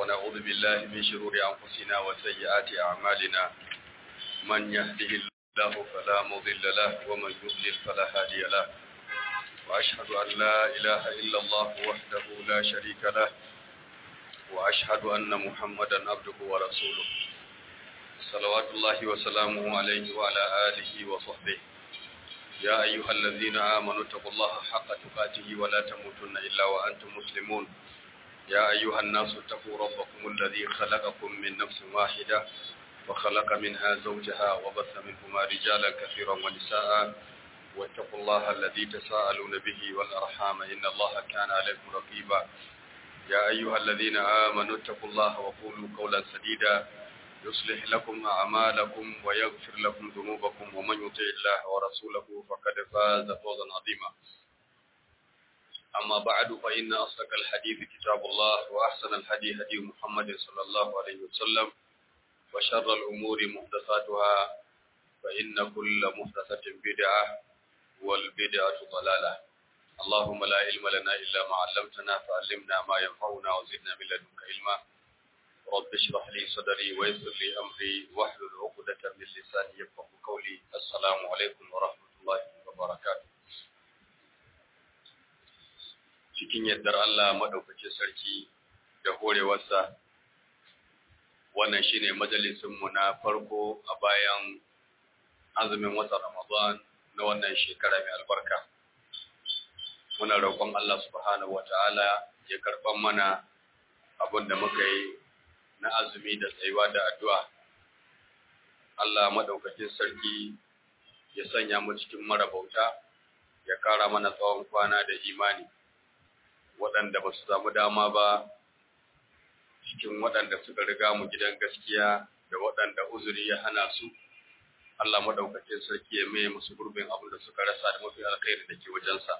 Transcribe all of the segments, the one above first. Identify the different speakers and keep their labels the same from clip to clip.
Speaker 1: ونعوذ بالله من شرور أنفسنا وسيئات أعمالنا من يهده الله فلا مضل له ومن يضلل فلا هادي له وأشهد أن لا إله إلا الله وحده لا شريك له وأشهد أن محمدا عبده ورسوله صلوات الله وسلامه عليه وعلى آله وصحبه يا أيها الذين آمنوا اتقوا الله حق تقاته ولا تموتن إلا وأنتم مسلمون يا أيها الناس اتقوا ربكم الذي خلقكم من نفس واحدة وخلق منها زوجها وبث منهما رجالا كثيرا ونساء واتقوا الله الذي تساءلون به والأرحام إن الله كان عليكم رقيبا يا أيها الذين آمنوا اتقوا الله وقولوا قولا سديدا يصلح لكم أعمالكم ويغفر لكم ذنوبكم ومن يطع الله ورسوله فقد فاز فوزا عظيما أما بعد فإن أصدق الحديث كتاب الله وأحسن الهدي هدي محمد صلى الله عليه وسلم وشر الأمور محدثاتها فإن كل محدثة بدعة والبدعة ضلالة اللهم لا علم لنا إلا ما علمتنا فعلمنا ما ينفعنا وزدنا من لدنك علما رب اشرح لي صدري ويسر لي أمري واحلل عقدة من لساني يفقه قولي السلام عليكم ورحمة الله وبركاته cikin yardar Allah maɗaukacin sarki da horewarsa wannan shine majalisinmu na farko a bayan azumin watan Ramadan na wannan shekara mai albarka. Muna roƙon Allah subhanahu wa ta'ala ya karɓan mana abin da muka yi na azumi da tsayuwa da addu'a. Allah maɗaukacin sarki ya sanya mu cikin marabauta, ya ƙara mana tsawon kwana da imani. waɗanda ba su samu dama ba cikin waɗanda suka riga mu gidan gaskiya da waɗanda uzuri ya hana su Allah maɗaukakin sarki ya mai musu gurbin abin da suka rasa da mafi alkhairi da ke wajensa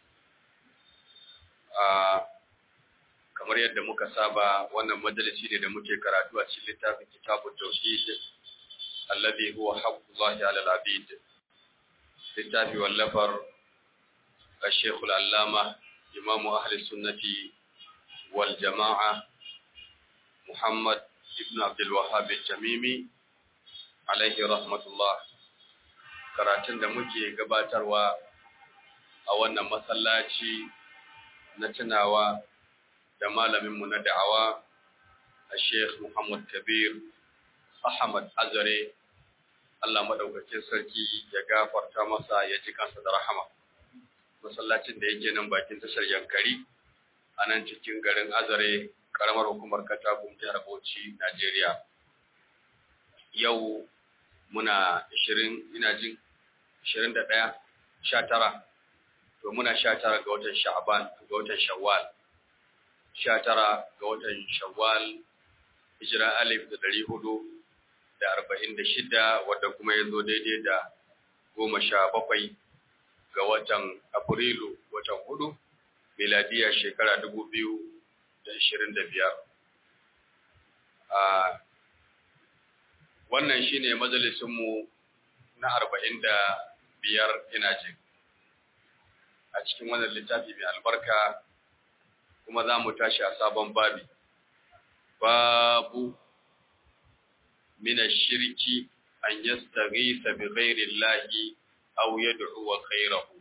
Speaker 1: kamar yadda muka saba wannan majalisi ne da muke karatu a cikin littafin kitabun tauhid alladhi huwa haqqullahi ala al-abid littafi wallafar الشيخ العلامة إمام أهل السنة والجماعة محمد ابن عبد الوهاب الجميمي عليه رحمة الله karatun da muke gabatarwa a wannan masallaci na tunawa da malaminmu na da'awa a Sheikh Muhammad Kabir Ahmad Azare Allah maɗaukakin sarki ya gafarta masa ya ji kansa da rahama. masallacin da yake nan bakin tashar Yankari a nan cikin garin Azare karamar hukumar Katagum jihar Bauchi Najeriya yau muna 20 ina jin 21 19 to muna 19 ga watan Sha'ban ga watan Shawwal 19 ga watan Shawwal hijira alif da 446 wadda kuma ya zo daidai da goma sha bakwai ga watan Afrilu watan hudu, miladiyar shekara dubu biyu da ishirin da biyar. Wannan shi ne majalisunmu na arba'in da biyar ina jin. A cikin wannan littafi mai albarka kuma za mu tashi a sabon babi. Babu mina shirki an yastaghisa bi ghairi Allahi aw yad'u khayrahu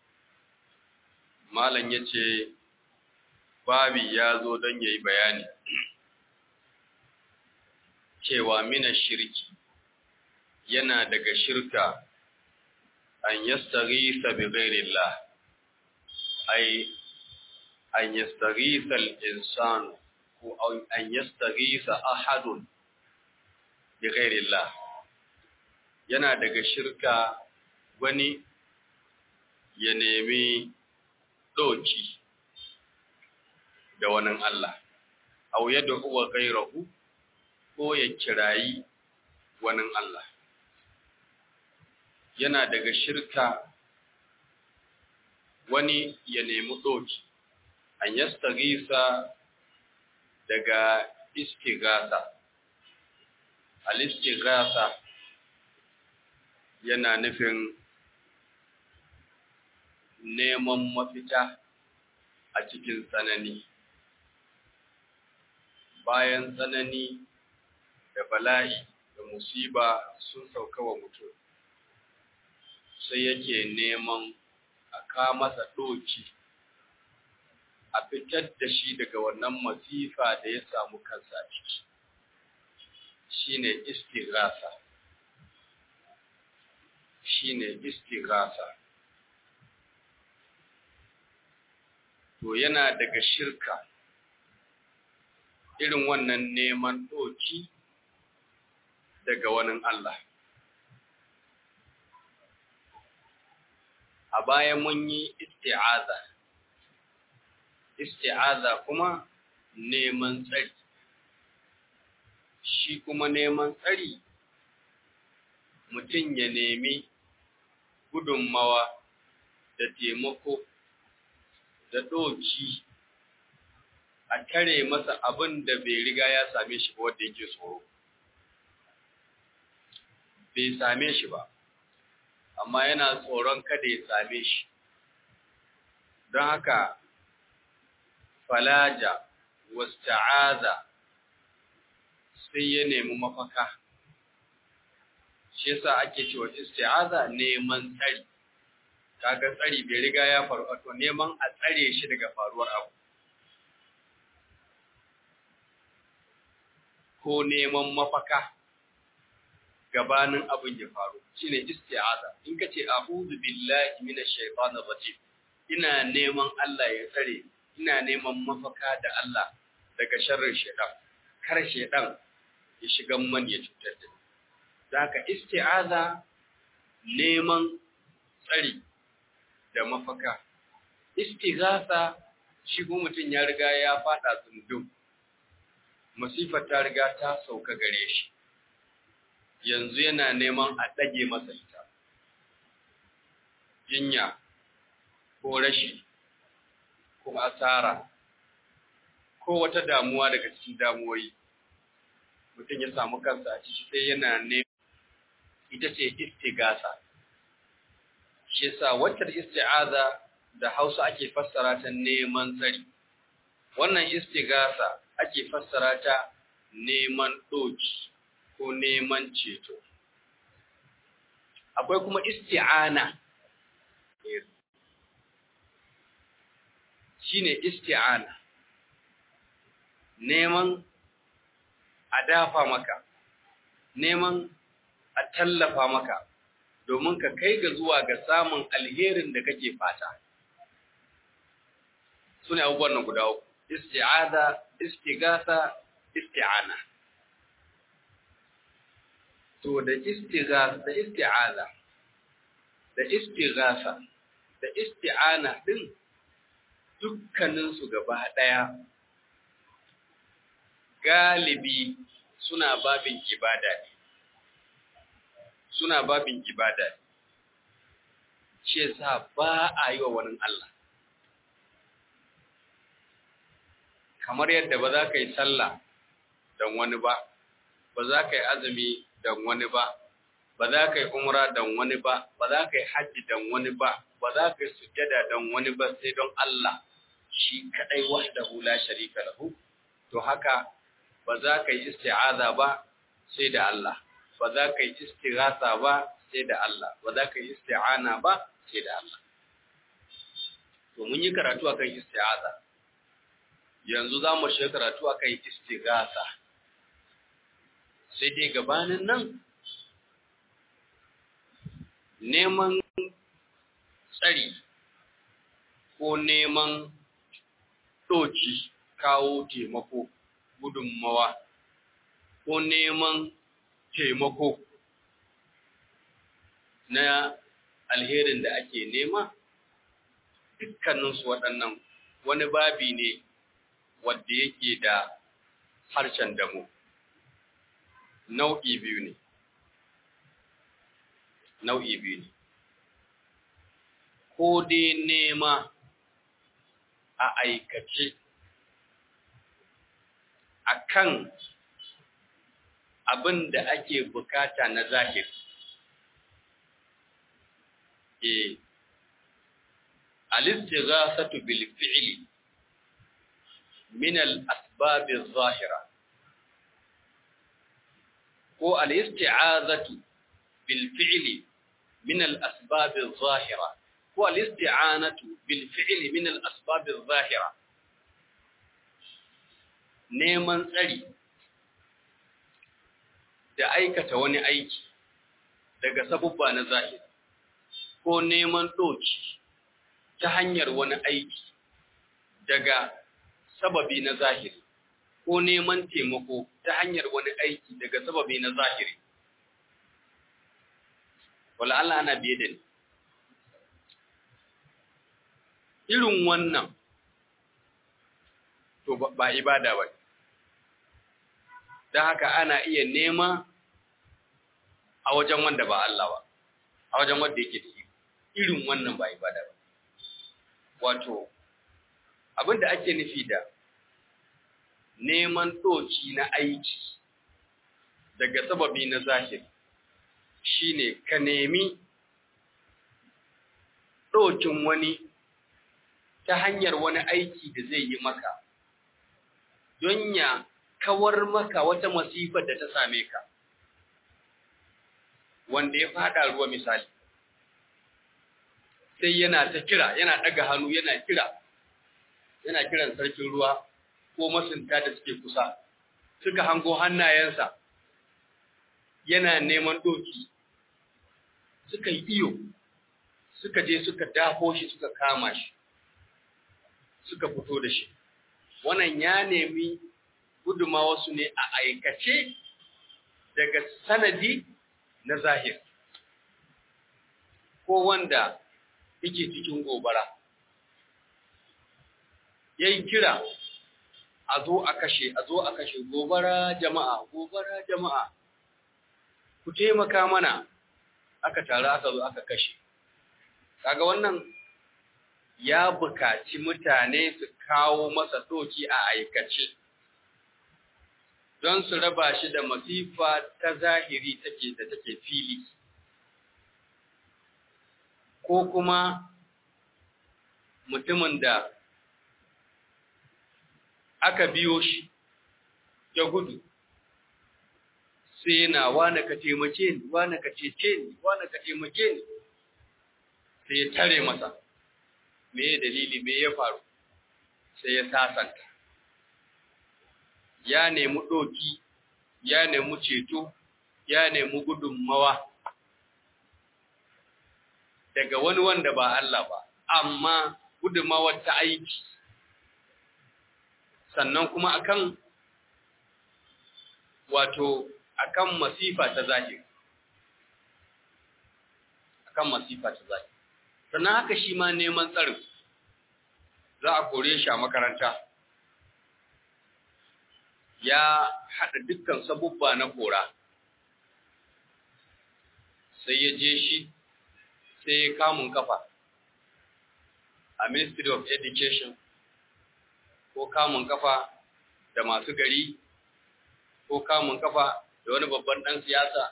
Speaker 1: malan yace babi yazo don yayi bayani cewa mina shirki yana daga shirka an yastaghisa bi ghayrillah ay an yastaghisa al-insan ko an yastaghisa ahadun bi ghayrillah yana daga shirka wani ya nemi ɗoki da wani Allah, au yadda huwa gairahu ko ya kirayi wani Allah. Yana daga shirka wani ya nemi ɗoki, an yastagisa daga istigasa. Al-istigasa yana nufin neman mafita a cikin tsanani bayan tsanani da bala'i da musiba sun sauka wa mutum sai yake neman a ka masa ɗoki a fitar da shi daga wannan masifa da ya samu kansa a ciki shine istighasa shine istighasa to yana daga shirka irin wannan neman ɗoki daga wani Allah a baya mun yi isti'aza isti'aza kuma neman tsari shi kuma neman tsari mutum ya nemi gudunmawa da taimako da ɗoki a tare masa abin da bai riga ya same shi ba wanda yake tsoro bai same shi ba amma yana tsoron kada ya same shi don haka falaja wasta'aza sai ya nemi mafaka shi yasa ake cewa isti'aza neman tsari kaga tsari bai riga ya faru to neman a tsare shi daga faruwar abu ko neman mafaka gabanin abin ya faru shine isti'aza in ka ce a'udhu billahi minash shaitanir rajim ina neman Allah ya tsare ina neman mafaka da Allah daga sharrin shaitan kar shaitan ya shiga man ya cutar da ni zaka isti'aza neman tsari da mafaka istighatha shi ko mutum ya riga ya fada tsundum masifar ta riga ta sauka gare shi yanzu yana neman a ɗage masa ita jinya ko rashi ko asara ko wata damuwa daga cikin damuwoyi mutum ya samu kansa a ciki sai yana neman ita ce istigasa shi yasa wacce isti'aza da Hausa ake fassara ta neman tsari wannan istigasa ake fassara ta neman doki ko neman ceto akwai kuma isti'ana shine isti'ana neman a dafa maka neman a tallafa maka domin ka kai ga zuwa ga samun alherin da kake fata sune abubuwan nan guda uku isti'aza istighatha isti'ana to da istighatha da isti'aza da istighatha da isti'ana din dukkanin su gaba daya galibi suna babin ibada ne suna babin ibada ne shi yasa ba a yi wa wani Allah kamar yadda ba za ka yi sallah don wani ba ba za ka yi azumi don wani ba ba za ka yi umra don wani ba ba za ka yi hajji don wani ba ba za ka yi sujjada don wani ba sai don Allah shi kadai wahdahu la sharika lahu to haka ba za ka yi isti'aza ba sai da Allah ba za ka yi istighatha ba sai da Allah ba za ka yi isti'ana ba sai da Allah to mun yi karatu akan isti'aza yanzu za mu shiga karatu akan istighatha sai dai gabanin nan neman tsari ko neman ɗoki kawo taimako gudunmawa ko neman taimako na alherin da ake nema dukkaninsu waɗannan wani babi ne wadda yake da harshen damo nau'i biyu ne nau'i biyu ne ko dai nema a aikace akan abin da ake bukata na zahiri e al-istighasatu bil fi'li min al-asbab adh-dhahira ko al-isti'azatu bil fi'li min al-asbab adh-dhahira ko al-isti'anatu bil fi'li min al-asbab adh-dhahira neman tsari da aikata wani aiki daga sabubba na zahiri ko neman doki ta hanyar wani aiki daga sababi na zahiri ko neman taimako ta hanyar wani aiki daga sababi na zahiri wala Allah ana biye da ni irin wannan to ba ibada ba don haka ana iya nema a wajen wanda ba Allah ba a wajen wanda yake da irin wannan ba ibada ba wato abinda ake nufi da neman doki na aiki daga sababi na zahiri shine ka nemi dokin wani ta hanyar wani aiki da zai yi maka don ya kawar maka wata masifar da ta same ka wanda ya fada ruwa misali sai yana ta kira yana daga hannu yana kira yana kiran sarkin ruwa ko masunta da suke kusa suka hango hannayensa yana neman doki suka yi iyo suka je suka dafo shi suka kama shi suka fito da shi wannan ya nemi wasu ne a aikace daga sanadi na zahir ko wanda yake cikin gobara yayin kira a zo a kashe a zo a kashe gobara jama'a gobara jama'a ku taimaka mana aka taru aka zo aka kashe kaga wannan ya bukaci mutane su kawo masa doki a aikace don su raba shi da masifa ta zahiri take da take fili ko kuma mutumin da aka biyo shi ya gudu sai yana wane ka taimake ni wane ka cece ni wane ka taimake ni sai ya tare masa me ya dalili me ya faru sai ya sasanta ya nemi ɗoki ya nemi ceto ya nemi gudunmawa daga wani wanda ba Allah ba amma gudunmawar ta aiki sannan kuma akan wato akan masifa ta zahiri akan masifa ta zahiri sannan haka shi ma neman tsarin za a kore shi a makaranta ya haɗa dukkan sabubba na kora sai ya je shi sai ya kamun kafa a ministry of education ko kamun kafa da masu gari ko kamun kafa da wani babban ɗan siyasa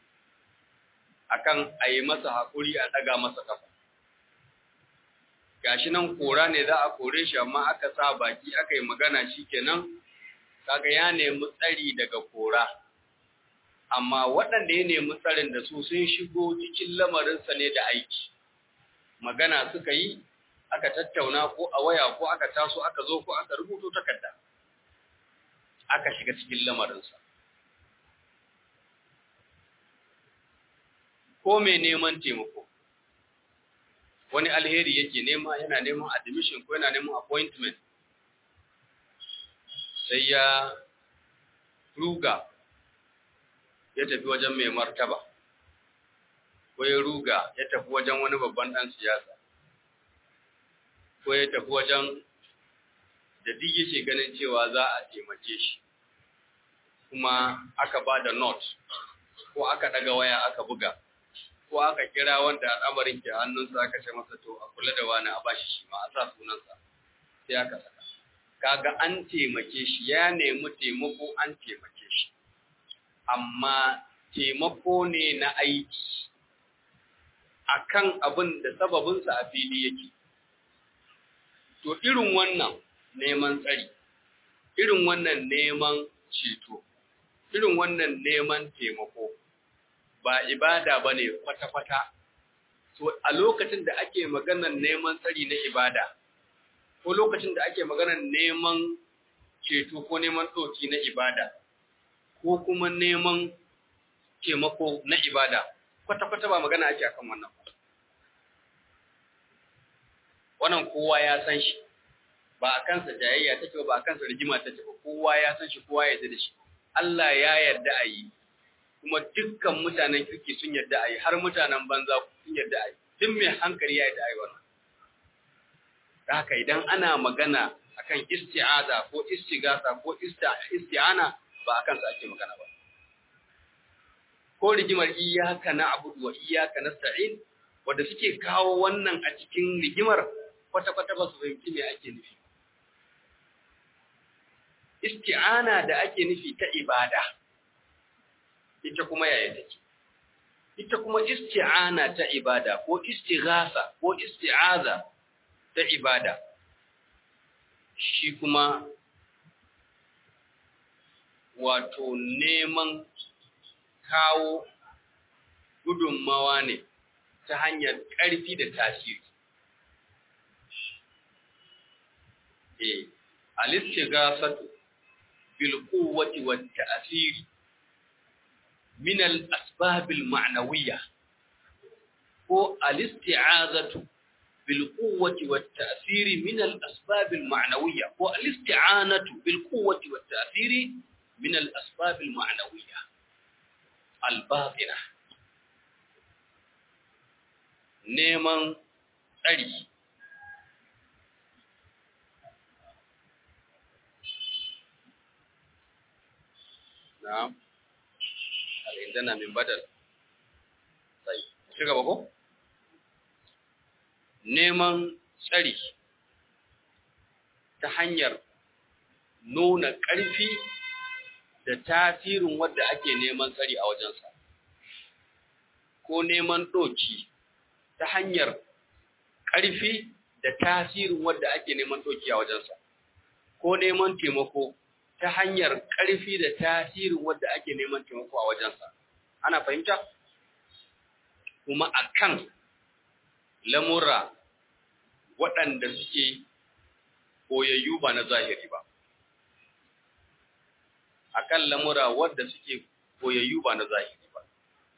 Speaker 1: akan a yi masa haƙuri a ɗaga masa kafa gashi nan kora ne za a kore shi amma aka sa baki aka yi magana shi kenan kaga ya nemi tsari daga kora amma waɗanda ya nemi tsarin da su sun shigo cikin lamarinsa ne da aiki magana suka yi aka tattauna ko a waya ko aka taso aka zo ko aka rubuto takarda aka shiga cikin lamarinsa ko mai neman taimako wani alheri yake nema yana neman admission ko yana neman appointment sai ya ruga ya tafi wajen mai martaba ko ya ruga ya tafi wajen wani babban ɗan siyasa ko ya tafi wajen da duk yake ganin cewa za a taimake shi kuma aka ba da note ko aka ɗaga waya aka buga ko aka kira wanda al'amarin ke hannunsa aka ce masa to a kula da wani a bashi shi ma a sa sunansa sai aka saka kaga an taimake shi ya nemi taimako an taimake shi amma taimako ne na aiki akan abin da sababinsa a fili yake to irin wannan neman tsari irin wannan neman ceto irin wannan neman taimako ba ibada ba ne kwata-kwata. So, a lokacin da ake maganar neman tsari na ibada, ko lokacin da ake maganar neman ceto ko neman ɗoki na ibada, ko kuma neman taimako na ibada, kwata-kwata ba magana ake akan wannan ba. Wannan kowa ya san shi, ba a kansa jayayya take ba a kansa rigima take ba, kowa ya san shi, kowa ya yarda da shi. Allah ya yarda a yi, kuma dukkan mutanen kirki sun yarda a yi, har mutanen banza sun yarda a yi, duk mai hankali ya yarda a yi wannan. Da haka idan ana magana akan isti'aza ko istigasa ko isti'ana ba a kansa ake magana ba. Ko rigimar iyaka na abudu wa iyaka na sta'in, wadda suke kawo wannan a cikin rigimar kwata-kwata ba su fahimci me ake nufi. Isti'ana da ake nufi ta ibada, ita kuma yaya take. Ita kuma isti'ana ta ibada ko istighasa ko isti'aza ta ibada, shi kuma wato neman kawo gudunmawa ne ta hanyar ƙarfi da tasiri. E, alistighasatu bil quwwati wat ta'siri min al asbab al ma'nawiyya ko alisti'azatu bil quwwati wat ta'siri min al asbab al ma'nawiyya ko alisti'anatu bil quwwati wat ta'siri min al asbab al ma'nawiyya al batina neman tsari na'am al'indana min badal sai ci gaba ko neman tsari ta hanyar nuna ƙarfi da tasirin wadda ake neman tsari a wajensa ko neman ɗoki ta hanyar ƙarfi da tasirin wadda ake neman ɗoki a wajensa ko neman taimako ta hanyar ƙarfi da tasirin wadda ake neman taimako a wajensa. Ana fahimta? Kuma a kan lamura waɗanda suke koyayyu ba na zahiri ba. A kan lamura wadda suke koyayyu ba na zahiri ba.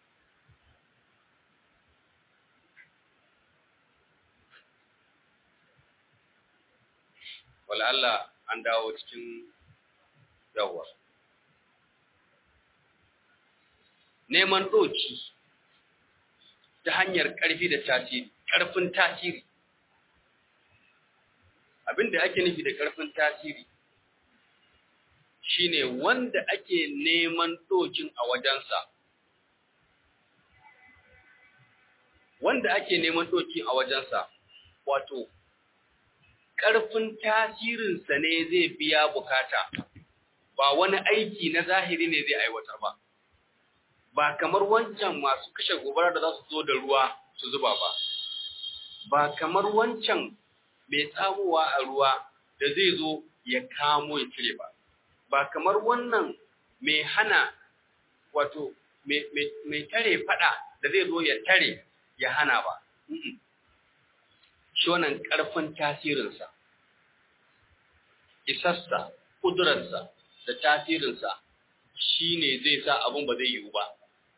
Speaker 1: Wala Allah an dawo cikin yawwa neman ɗoki ta hanyar ƙarfi da tasiri ƙarfin tasiri abinda ake nufi da ƙarfin tasiri shine wanda ake neman ɗokin a wajensa wanda ake neman ɗokin a wajensa wato ƙarfin tasirinsa ne zai biya bukata ba wani aiki na zahiri ne zai aiwatar ba ba kamar wancan masu kashe gobara da za su zo da ruwa su zuba ba ba kamar wancan mai tsamowa a ruwa da zai zo ya kamo ya cire ba ba kamar wannan mai hana wato mai tare fada da zai zo ya tare ya hana ba shi wannan ƙarfin tasirinsa isassa ƙudurarsa da tasirinsa shi ne zai sa abin ba zai yiwu ba.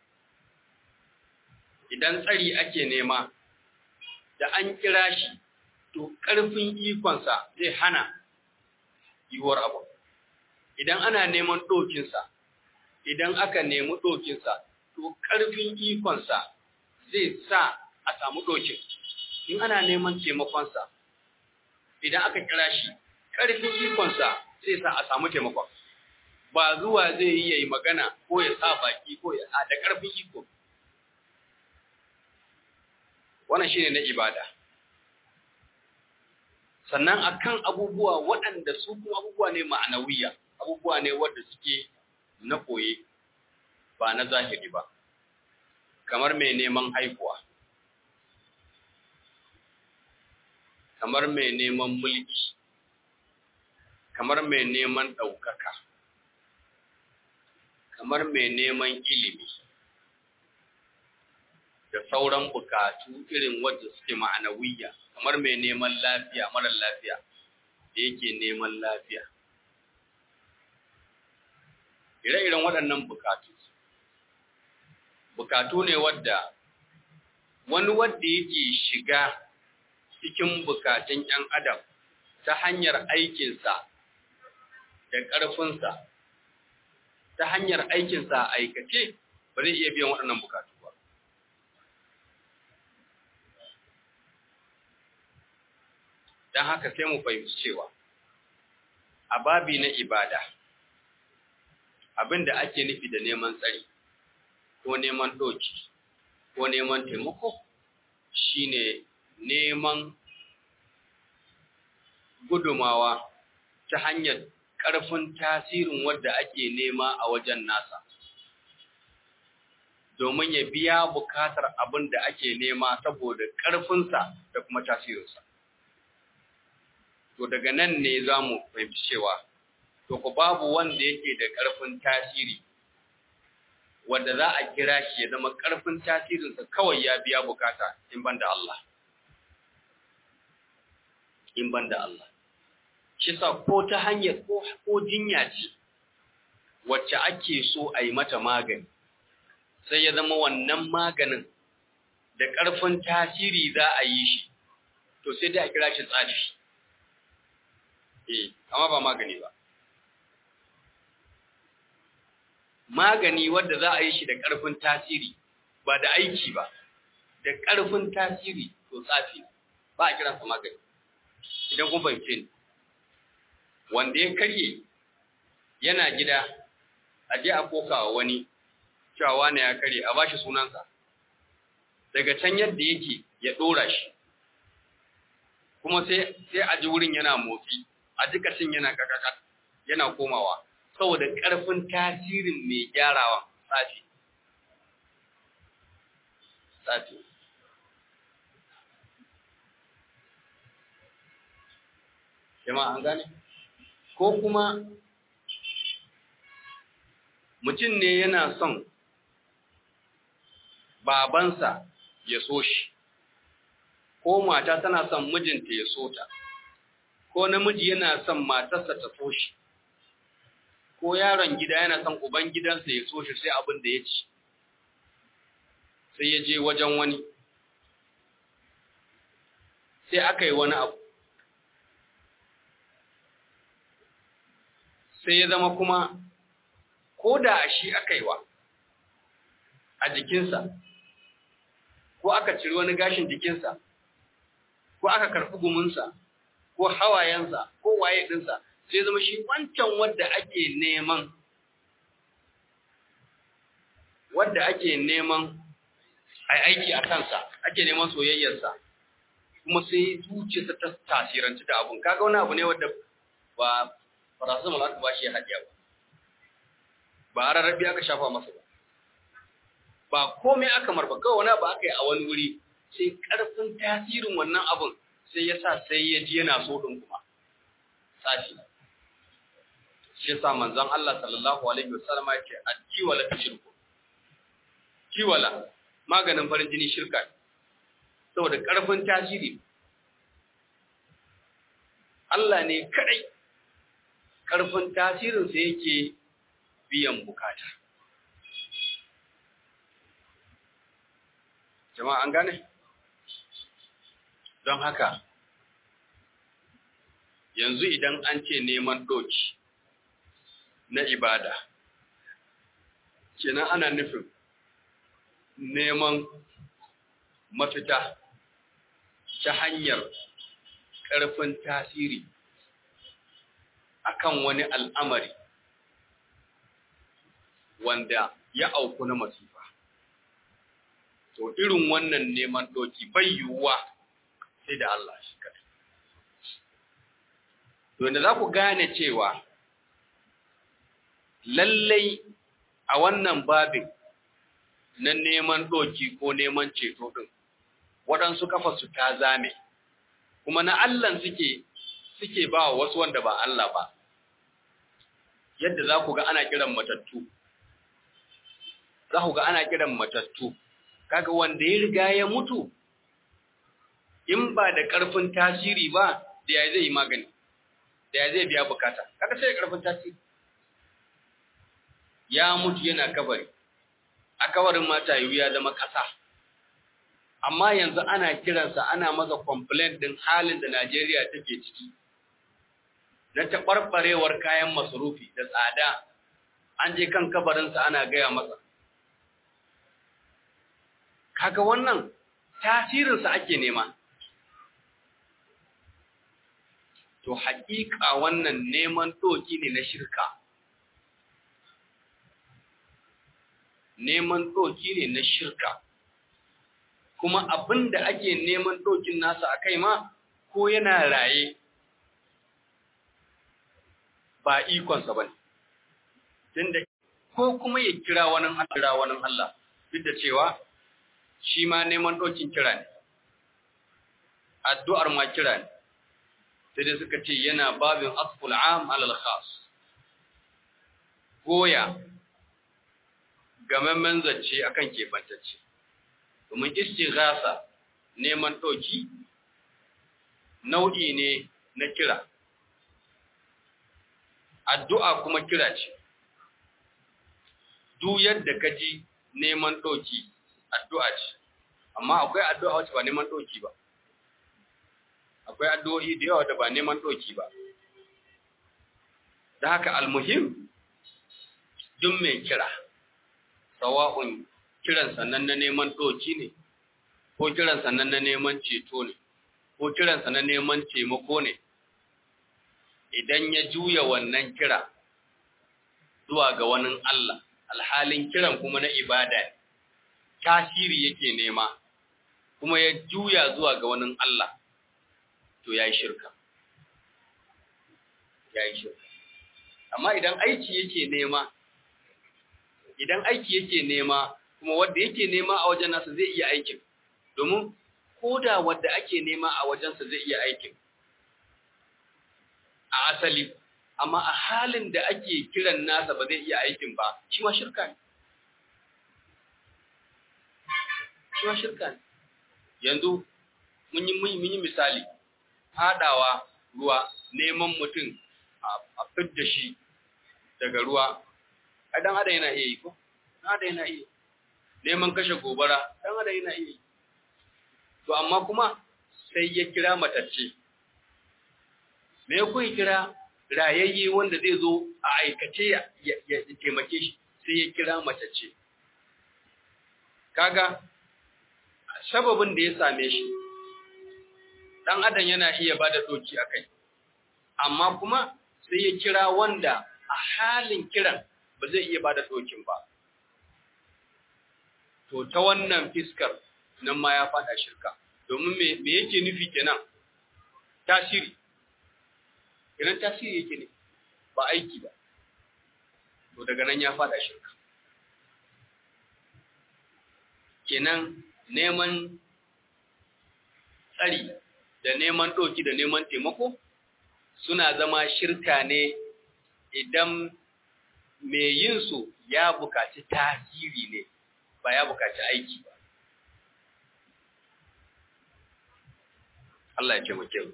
Speaker 1: Idan tsari ake nema, da an kira shi, to ƙarfin ikonsa zai hana yiwuwar abu. Idan ana neman ɗokinsa, idan aka nemi ɗokinsa, to ƙarfin ikonsa zai sa a samu ɗokin. In ana neman taimakonsa, idan aka kira shi, ƙarfin ikonsa zai sa a samu taimakon. ba zuwa zai yi yayi magana ko ya sa baki ko ya da ƙarfin iko wannan shine na ibada sannan akan abubuwa waɗanda su kuma abubuwa ne ma'anawiya abubuwa ne wanda suke na koye ba na zahiri ba kamar mai neman haihuwa kamar mai neman mulki kamar mai neman ɗaukaka kamar mai neman ilimi da sauran bukatu irin wadda suke ma'anawiyya kamar mai neman lafiya marar lafiya da yake neman lafiya ire-iren waɗannan bukatu bukatu ne wadda wani wadda yake shiga cikin bukatun ‘yan adam ta hanyar aikinsa da ƙarfinsa ta hanyar aikinsa a aikace ba zai iya biyan waɗannan bukatu ba. Don haka sai mu fahimci cewa, a babi na ibada, abin da ake nufi da neman tsari, ko neman ɗoki, ko neman taimako, shine neman gudumawa ta hanyar ƙarfin tasirin wadda ake nema a wajen nasa domin ya biya bukatar abin da ake nema saboda ƙarfinsa da kuma tasirinsa. To daga nan ne za mu fahimci cewa, to ku babu wanda yake da ƙarfin tasiri, wanda za a kira shi ya zama ƙarfin tasirinsa kawai ya biya bukata in ban da Allah. In ban da Allah. shi sa ko ta hanyar ko jinya ce wacce ake so a yi mata magani sai ya zama wannan maganin da ƙarfin tasiri za a yi shi to sai dai a kira shi tsafi eh amma ba magani ba magani wanda za a yi shi da ƙarfin tasiri ba da aiki ba da ƙarfin tasiri to tsafi ba a kiransa magani idan kun fahimce ni wanda ya karye yana gida a je a koka wa wani cewa wani ya karye a bashi sunansa daga can yadda yake ya ɗora shi kuma sai sai a ji wurin yana motsi a ji kashin yana kakaka yana komawa saboda ƙarfin tasirin mai gyarawa tsafi tsafi jama'a an gane ko kuma mutum ne yana son babansa ya so shi ko mata tana son mijinta ya so ta ko namiji yana son matarsa ta so shi ko yaron gida yana son uban gidansa ya so shi sai abin da ya ci sai ya je wajen wani sai aka yi wani abu sai ya zama kuma ko da a shi aka yi wa a jikinsa ko aka ciri wani gashin jikinsa ko aka karɓi guminsa ko hawayensa ko waye ɗinsa sai zama shi wancan wadda ake neman wadda ake neman a aiki a kansa ake neman soyayyarsa kuma sai zuciyarsa ta tasiranci da abun kaga wani abu ne wadda ba paracetamol aka bashi ya haɗiya ba ba a rarrabi aka shafa masa ba ba komai aka marba kawai wani abu aka yi a wani wuri sai ƙarfin tasirin wannan abun sai ya sa sai ya ji yana so ɗin kuma tsafi shi yasa manzon Allah sallallahu alaihi wasallam ya ce addiwala ta shirku kiwala maganin farin jini shirka saboda ƙarfin tasiri Allah ne kadai ƙarfin tasirinsa yake biyan bukata. Jama'a an gane? Don haka, yanzu idan an ce neman ɗoki na ibada, kenan ana nufin neman mafita ta hanyar ƙarfin tasiri akan wani al'amari wanda ya auku na masifa. To irin wannan neman doki bai yiwuwa sai da Allah shi kadai. To inda za ku gane cewa lallai a wannan babin na neman doki ko neman ceto ɗin, waɗansu kafa su ta zame, kuma na Allah suke suke ba wasu wanda ba Allah ba. Yadda za ku ga ana kiran matattu, za ku ga ana kiran matattu kaga wanda ya riga ya mutu in ba da ƙarfin tasiri ba da ya zai yi magani da ya zai biya bukata kaga sai da ƙarfin tasiri ya mutu yana kabari a kabarin mata yiwu ya zama ƙasa amma yanzu ana kiransa ana masa complaint din halin da Najeriya take ciki na taɓarɓarewar kayan masarufi da tsada an je kan kabarinsa ana gaya masa kaga wannan tasirinsa ake nema to haƙiƙa wannan neman doki ne na shirka neman doki ne na shirka kuma abin da ake neman dokin nasa a kai ma ko yana raye ba ikonsa ba ne tunda ko kuma ya kira wani Allah wani Allah duk da cewa shi ma neman dokin kira ne addu'ar ma kira ne sai dai suka ce yana babin asful am alal khas goya gamammen zance akan kebantacce domin istighasa neman ɗauki nau'i ne na kira addu'a kuma kira ce duk yadda ka ji neman ɗauki addu'a ce amma akwai addu'a wacce ba neman ɗauki ba akwai addu'o'i da yawa da ba neman ɗauki ba da haka almuhim duk mai kira sawa'un kiran sannan na neman ɗoki ne, ko kiran sannan na neman ceto ne, ko kiran sannan neman taimako ne, idan ya juya wannan kira zuwa ga wani Allah, alhalin kiran kuma na ibada tasiri yake nema, kuma ya juya zuwa ga wani Allah, to ya yi shirka. Ya yi shirka. Amma idan aiki yake nema, idan aiki yake nema, kuma wanda yake nema a wajen nasa zai iya aikin domin koda wanda ake nema a wajensa zai iya aikin a asali amma a halin da ake kiran nasa ba zai iya aikin ba shi ma shirka ne shi ma shirka ne yanzu mun yi mun yi misali fadawa ruwa neman mutum a fidda shi daga ruwa a dan adam yana iya yi ko dan adam yana iya neman kashe gobara dan adam yana iya to amma kuma sai ya kira matacce me ku kira rayayye wanda zai zo a aikace ya taimake shi sai ya kira matacce kaga sababin da ya same shi dan adam yana iya bada doki akai amma kuma sai ya kira wanda a halin kiran ba zai iya bada dokin ba to ta wannan fiskar nan ma ya fada shirka domin me me yake nufi kenan tasiri idan tasiri yake ne ba aiki ba to daga nan ya fada shirka kenan neman tsari da neman ɗoki da neman taimako suna zama shirka ne idan mai yin su ya bukaci tasiri ne ba ya bukaci aiki ba. Allah ya taimake mu.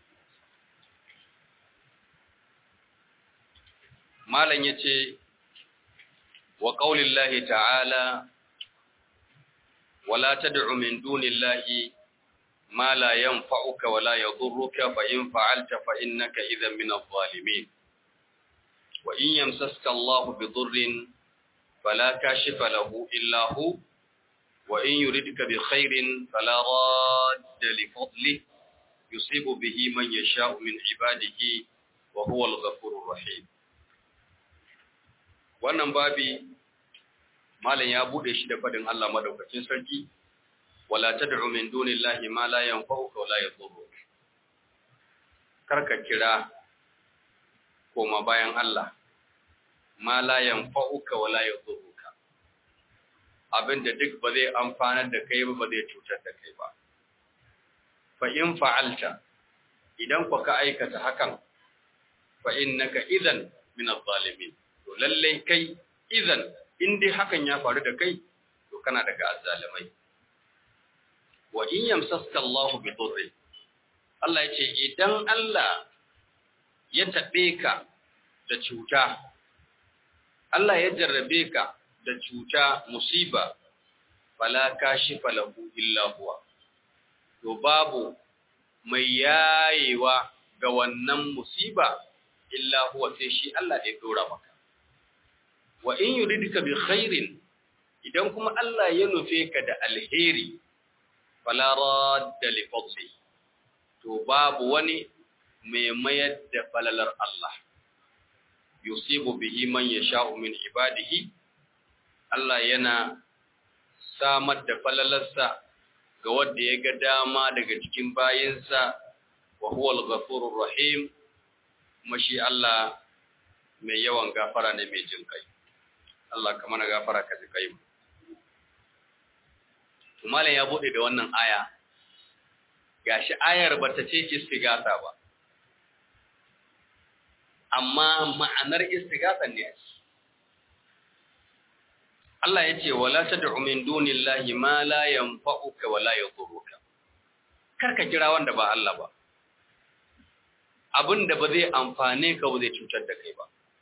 Speaker 1: Malam ya ce, wa ƙaunin ta'ala, wala ta da'u min dunin lahi, ma la yan fa'uka wala ya zurruka fa'in fa'alta fa'in naka idan min zalimin. Wa in yamsaska Allah bi zurrin فلا كاشف له إلا هو وإن يردك بخير فلا راد لفضله يصيب به من يشاء من عباده وهو الغفور الرحيم wannan babi malam ya bude shi da fadin Allah madaukakin sarki wala tad'u min dunillahi ma la yanfa'uka wala yadhurruk karka kira koma bayan Allah ma la yanfa'uka wala yadhurruka abinda duk ba zai amfanar da kai ba ba zai cutar da kai ba fa in fa'alta idan ku ka aikata hakan fa innaka idan min adh-dhalimin to lalle kai idan in dai hakan ya faru da kai to kana daga azzalimai wa in yamsaska Allah bi dhurri Allah ya ce idan Allah ya taɓe ka da cuta Allah ya jarrabe ka da cuta musiba fala kashifa lahu illa huwa to babu mai yayewa ga wannan musiba illa huwa sai shi Allah da ya dora maka wa in yuridka bi khairin idan kuma Allah ya nufe ka da alheri fala radda li fadli to babu wani mai mayar da falalar Allah yusibu bihi man yasha'u min ibadihi Allah yana samar da falalarsa ga wanda ya ga dama daga cikin bayinsa wa huwa al-ghafurur rahim kuma shi Allah mai yawan gafara ne mai jin kai Allah ka mana gafara ka ji kai to malam ya bude da wannan aya gashi ayar bata ce istighatha ba amma ma'anar istighatha ne Allah ya ce wala tad'u min dunillahi ma la yanfa'uka wa la yadhurruka karka kira wanda ba Allah ba abin da ba zai amfane ka ba zai cutar da kai ba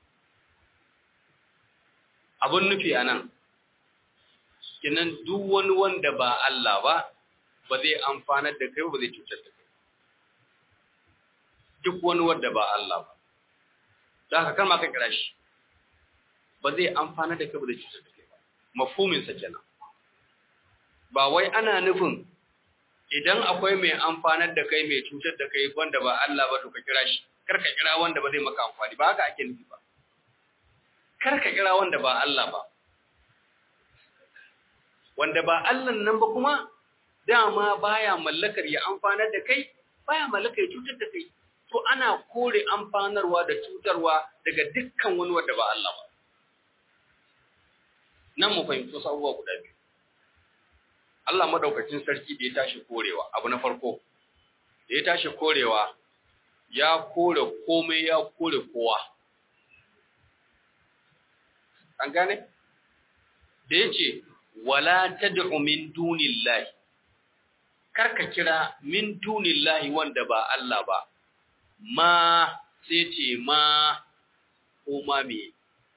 Speaker 1: abin nufi anan kinan duk wani wanda ba Allah ba ba zai amfanar da kai ba zai cutar da kai duk wani wanda ba Allah ba da haka kar ma ka kira shi ba zai amfanar da kai ba zai cutar da kai ba mafhumin sa kenan ba wai ana nufin idan akwai mai amfanar da kai mai cutar da kai wanda ba Allah ba to ka kira shi kar ka kira wanda ba zai maka amfani ba haka ake nufi ba kar ka kira wanda ba Allah ba wanda ba Allah nan ba kuma dama baya mallakar ya amfanar da kai baya mallakar ya cutar da kai to ana kore amfanarwa da cutarwa daga dukkan wani wanda ba Allah ba nan mu fahimci wasu abubuwa guda biyu Allah madaukakin sarki da ya tashi korewa abu na farko da ya tashi korewa ya kore komai ya kore kowa an gane da ya ce wala tad'u min dunillahi karka kira min dunillahi wanda ba Allah ba ma sai ce ma ko ma me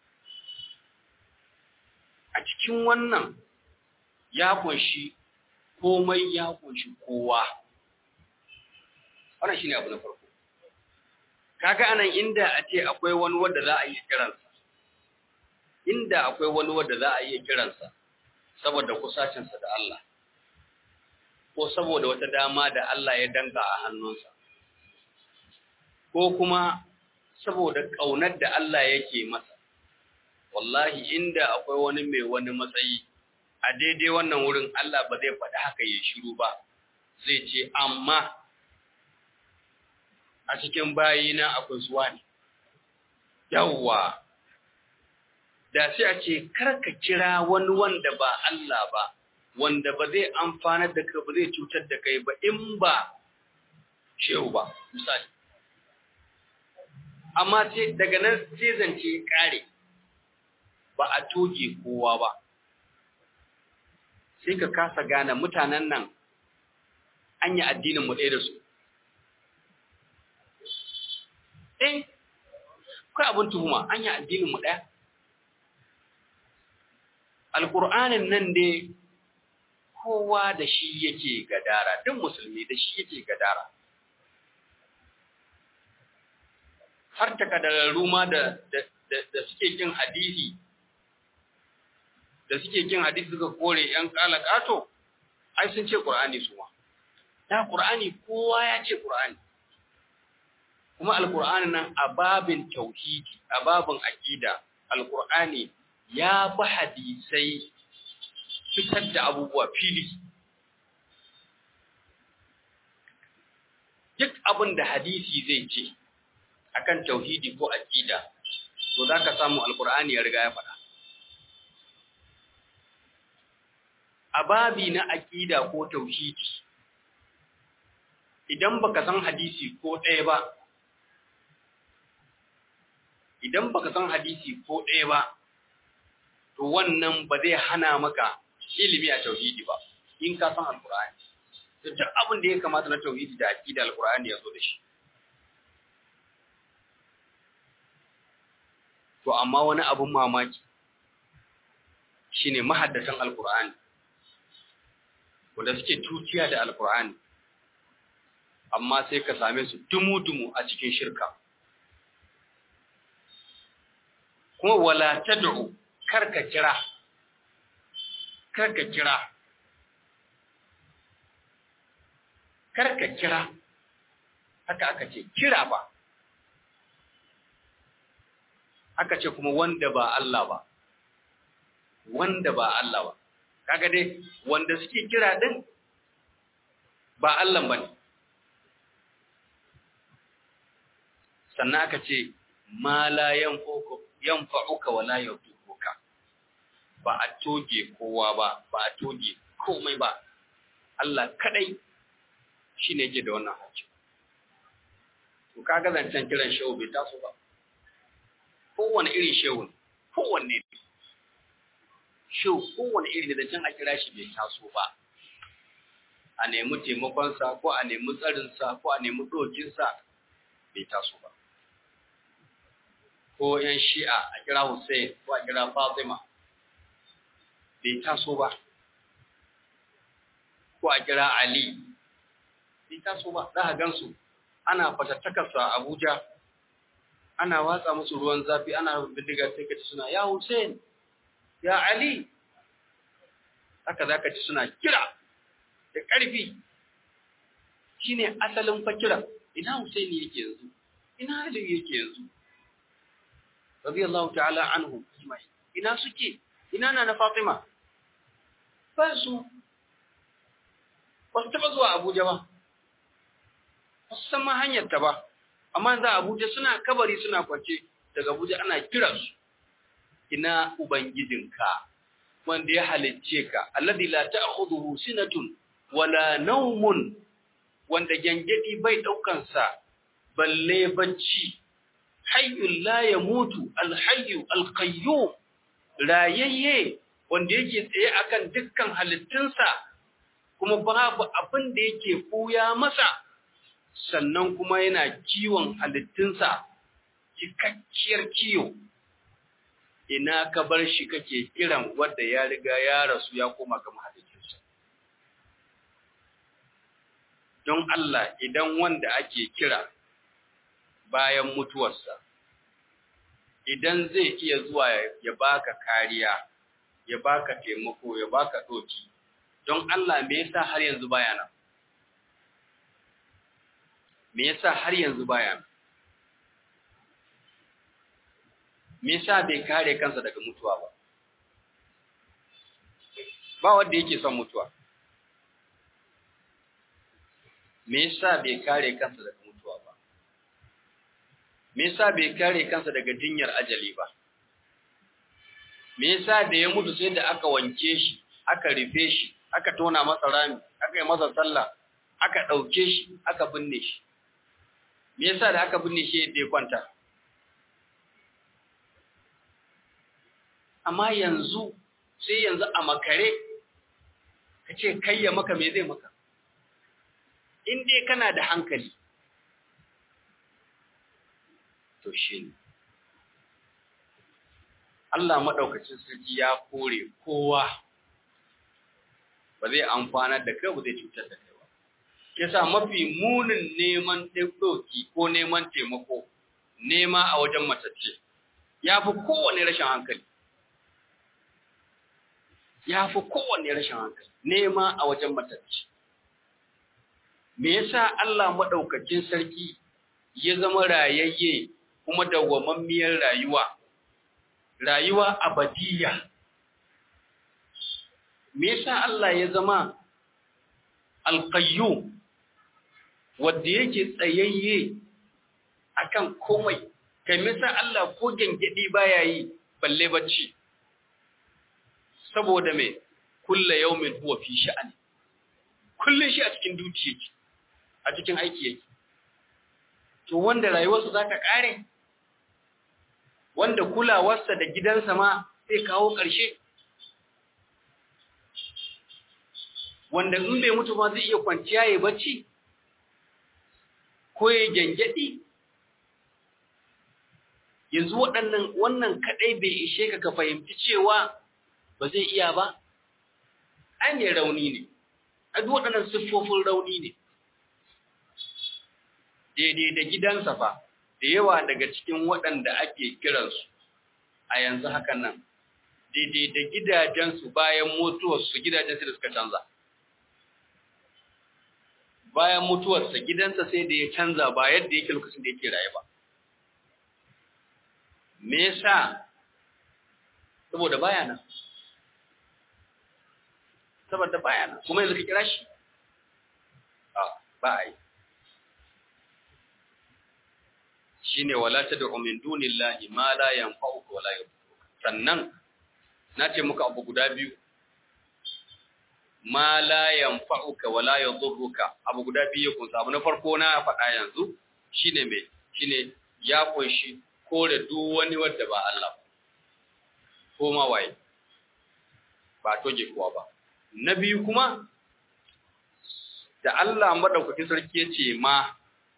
Speaker 1: a cikin wannan ya kunshi komai ya kunshi kowa wannan shine abu na farko kaga anan inda a ce akwai wani wanda za a yi kiransa inda akwai wani wanda za a yi kiransa saboda kusacinsa da Allah ko saboda wata dama da Allah ya danga a hannunsa ko kuma saboda ƙaunar da Allah yake masa wallahi inda akwai wani mai wani matsayi a daidai wannan wurin Allah ba zai faɗi haka ya shiru ba zai ce amma a cikin bayina akwai zuwa ne yawwa da sai a ce karka kira wani wanda ba Allah ba wanda ba zai amfanar da kai ba zai cutar da kai ba in ba shehu ba misali amma sai daga nan sai zance kare ba a toge kowa ba sai ka kasa gane mutanen nan an yi addinin mu ɗaya da su eh kai abin tuhuma an yi addinin mu ɗaya alƙur'anin nan dai kowa da shi yake gadara duk musulmi da shi yake gadara har takadararru ma da da suke kin hadisi da suke kin hadisi suka kore yan kalakato ai sun ce qur'ani su ma da qur'ani kowa ya ce qur'ani kuma alqur'ani nan a babin tauhidi a babin aqida alqur'ani ya bi hadisai fitar da abubuwa fili duk abin da hadisi zai ce akan tauhidi ko aqida to zaka samu alqur'ani ya riga ya faɗa a babi na aqida ko tauhidi idan baka san hadisi ko ɗaya ba idan baka san hadisi ko ɗaya ba to wannan ba zai hana maka ilimi a tauhidi ba in ka san alqur'ani to duk abin da ya kamata na tauhidi da aqida alqur'ani ya zo da shi to amma wani abun mamaki shine mahaddatan alqur'ani wanda suke tuciya da alqur'ani amma sai ka same su dumu-dumu a cikin shirka kuma wala tad'u karka kira karka kira karka kira haka aka ce kira ba aka ce kuma wanda ba Allah ba wanda ba Allah ba kaga dai wanda suke kira din ba Allah bane sannan aka ce ma la yanfa'uka wa la yadurruka ba a toge kowa ba ba a toge komai ba Allah kadai shine yake da wannan haƙƙi to kaga zancen kiran shehu bai taso ba kowane irin shehu ne kowanne ne shehu kowane irin da zancen a kira shi bai taso ba a nemi taimakonsa ko a nemi tsarinsa ko a nemi ɗokinsa bai taso ba ko ‘yan shi'a a kira Hussein ko a kira Fatima bai taso ba, ko a kira Ali bai taso ba, za a gansu ana fatattakarsa a Abuja, ana watsa musu ruwan zafi ana bindiga sai ka ci suna ya Hussein, ya Ali, haka za ka ci suna kira da ƙarfi shi ne asalin fakira, ina Hussein yake yanzu, ina Ali yake yanzu. radiyallahu ta'ala anhu ajma'in ina suke ina na Fatima ba su ba su taba zuwa Abuja ba ba su san ma hanyar ta ba amma za Abuja suna kabari suna kwance daga Abuja ana kira su ina ubangijinka wanda ya halicce ka alladhi la ta'khudhuhu sinatun wala nawmun wanda gangadi bai daukan sa balle bacci hayyul la yamutu alhayyu alqayyum rayayye wanda yake tsaye akan dukkan halittunsa kuma babu abin da yake buya masa sannan kuma yana kiwon halittunsa cikakkiyar kiyo ina ka bar shi kake kiran wanda ya riga ya rasu ya koma ga mahalicinsa don Allah idan wanda ake kira bayan mutuwarsa idan zai iya zuwa ya baka kariya ya baka taimako ya baka doki don Allah me yasa har yanzu baya nan me yasa har yanzu baya nan me yasa bai kare kansa daga mutuwa ba ba wanda yake son mutuwa me yasa bai kare kansa daga mutuwa ba me yasa bai kare kansa daga jinyar ajali ba me yasa da ya mutu sai da aka wanke shi aka rufe shi aka tona masa rami aka yi masa sallah aka ɗauke shi aka binne shi me yasa da aka binne shi yadda ya kwanta amma yanzu sai yanzu a makare ka ce kai ya maka me zai maka in dai kana da hankali to shi ne Allah maɗaukacin sarki ya kore kowa ba zai amfanar da kai ba zai cutar da kai ba yasa mafi munin neman ɗauki ko neman taimako nema a wajen matacce ya fi kowane rashin hankali ya fi kowane rashin hankali nema a wajen matacce me yasa Allah maɗaukacin sarki ya zama rayayye kuma dawwamammiyar rayuwa rayuwa abadiyya me yasa Allah ya zama alqayyum wanda yake tsayayye akan komai kai me yasa Allah ko gengedi baya yi balle bacci saboda me kulla yawmin huwa fi sha'ani kullun shi a cikin duti yake a cikin aiki yake to wanda rayuwarsa za ta kare wanda kulawarsa da gidansa ma zai kawo ƙarshe wanda in bai mutu ba zai iya kwanciya ya bacci ko ya gyangyaɗi yanzu waɗannan wannan kaɗai bai ishe ka ka fahimci cewa ba zai iya ba ai ne rauni ne a duk waɗannan siffofin rauni ne daidai da gidansa fa da yawa daga cikin waɗanda ake kiransu a yanzu hakan nan daidai da gidajensu bayan mutuwarsu gidajensu da suka canza bayan mutuwarsa gidansa sai da ya canza ba yadda yake lokacin da yake raye ba me yasa saboda baya nan saboda baya nan kuma yanzu ka kira shi a ba a yi shine wala tad'u min dunillahi ma la yanfa'uka wala yadurruka sannan nace muka abu guda biyu ma la yanfa'uka wala yadurruka abu guda biyu kun abu na farko na faɗa yanzu shine me shine ya kunshi kore duk wani wanda ba Allah ko ma waye ba toje kuwa ba na biyu kuma da Allah madaukakin sarki yace ma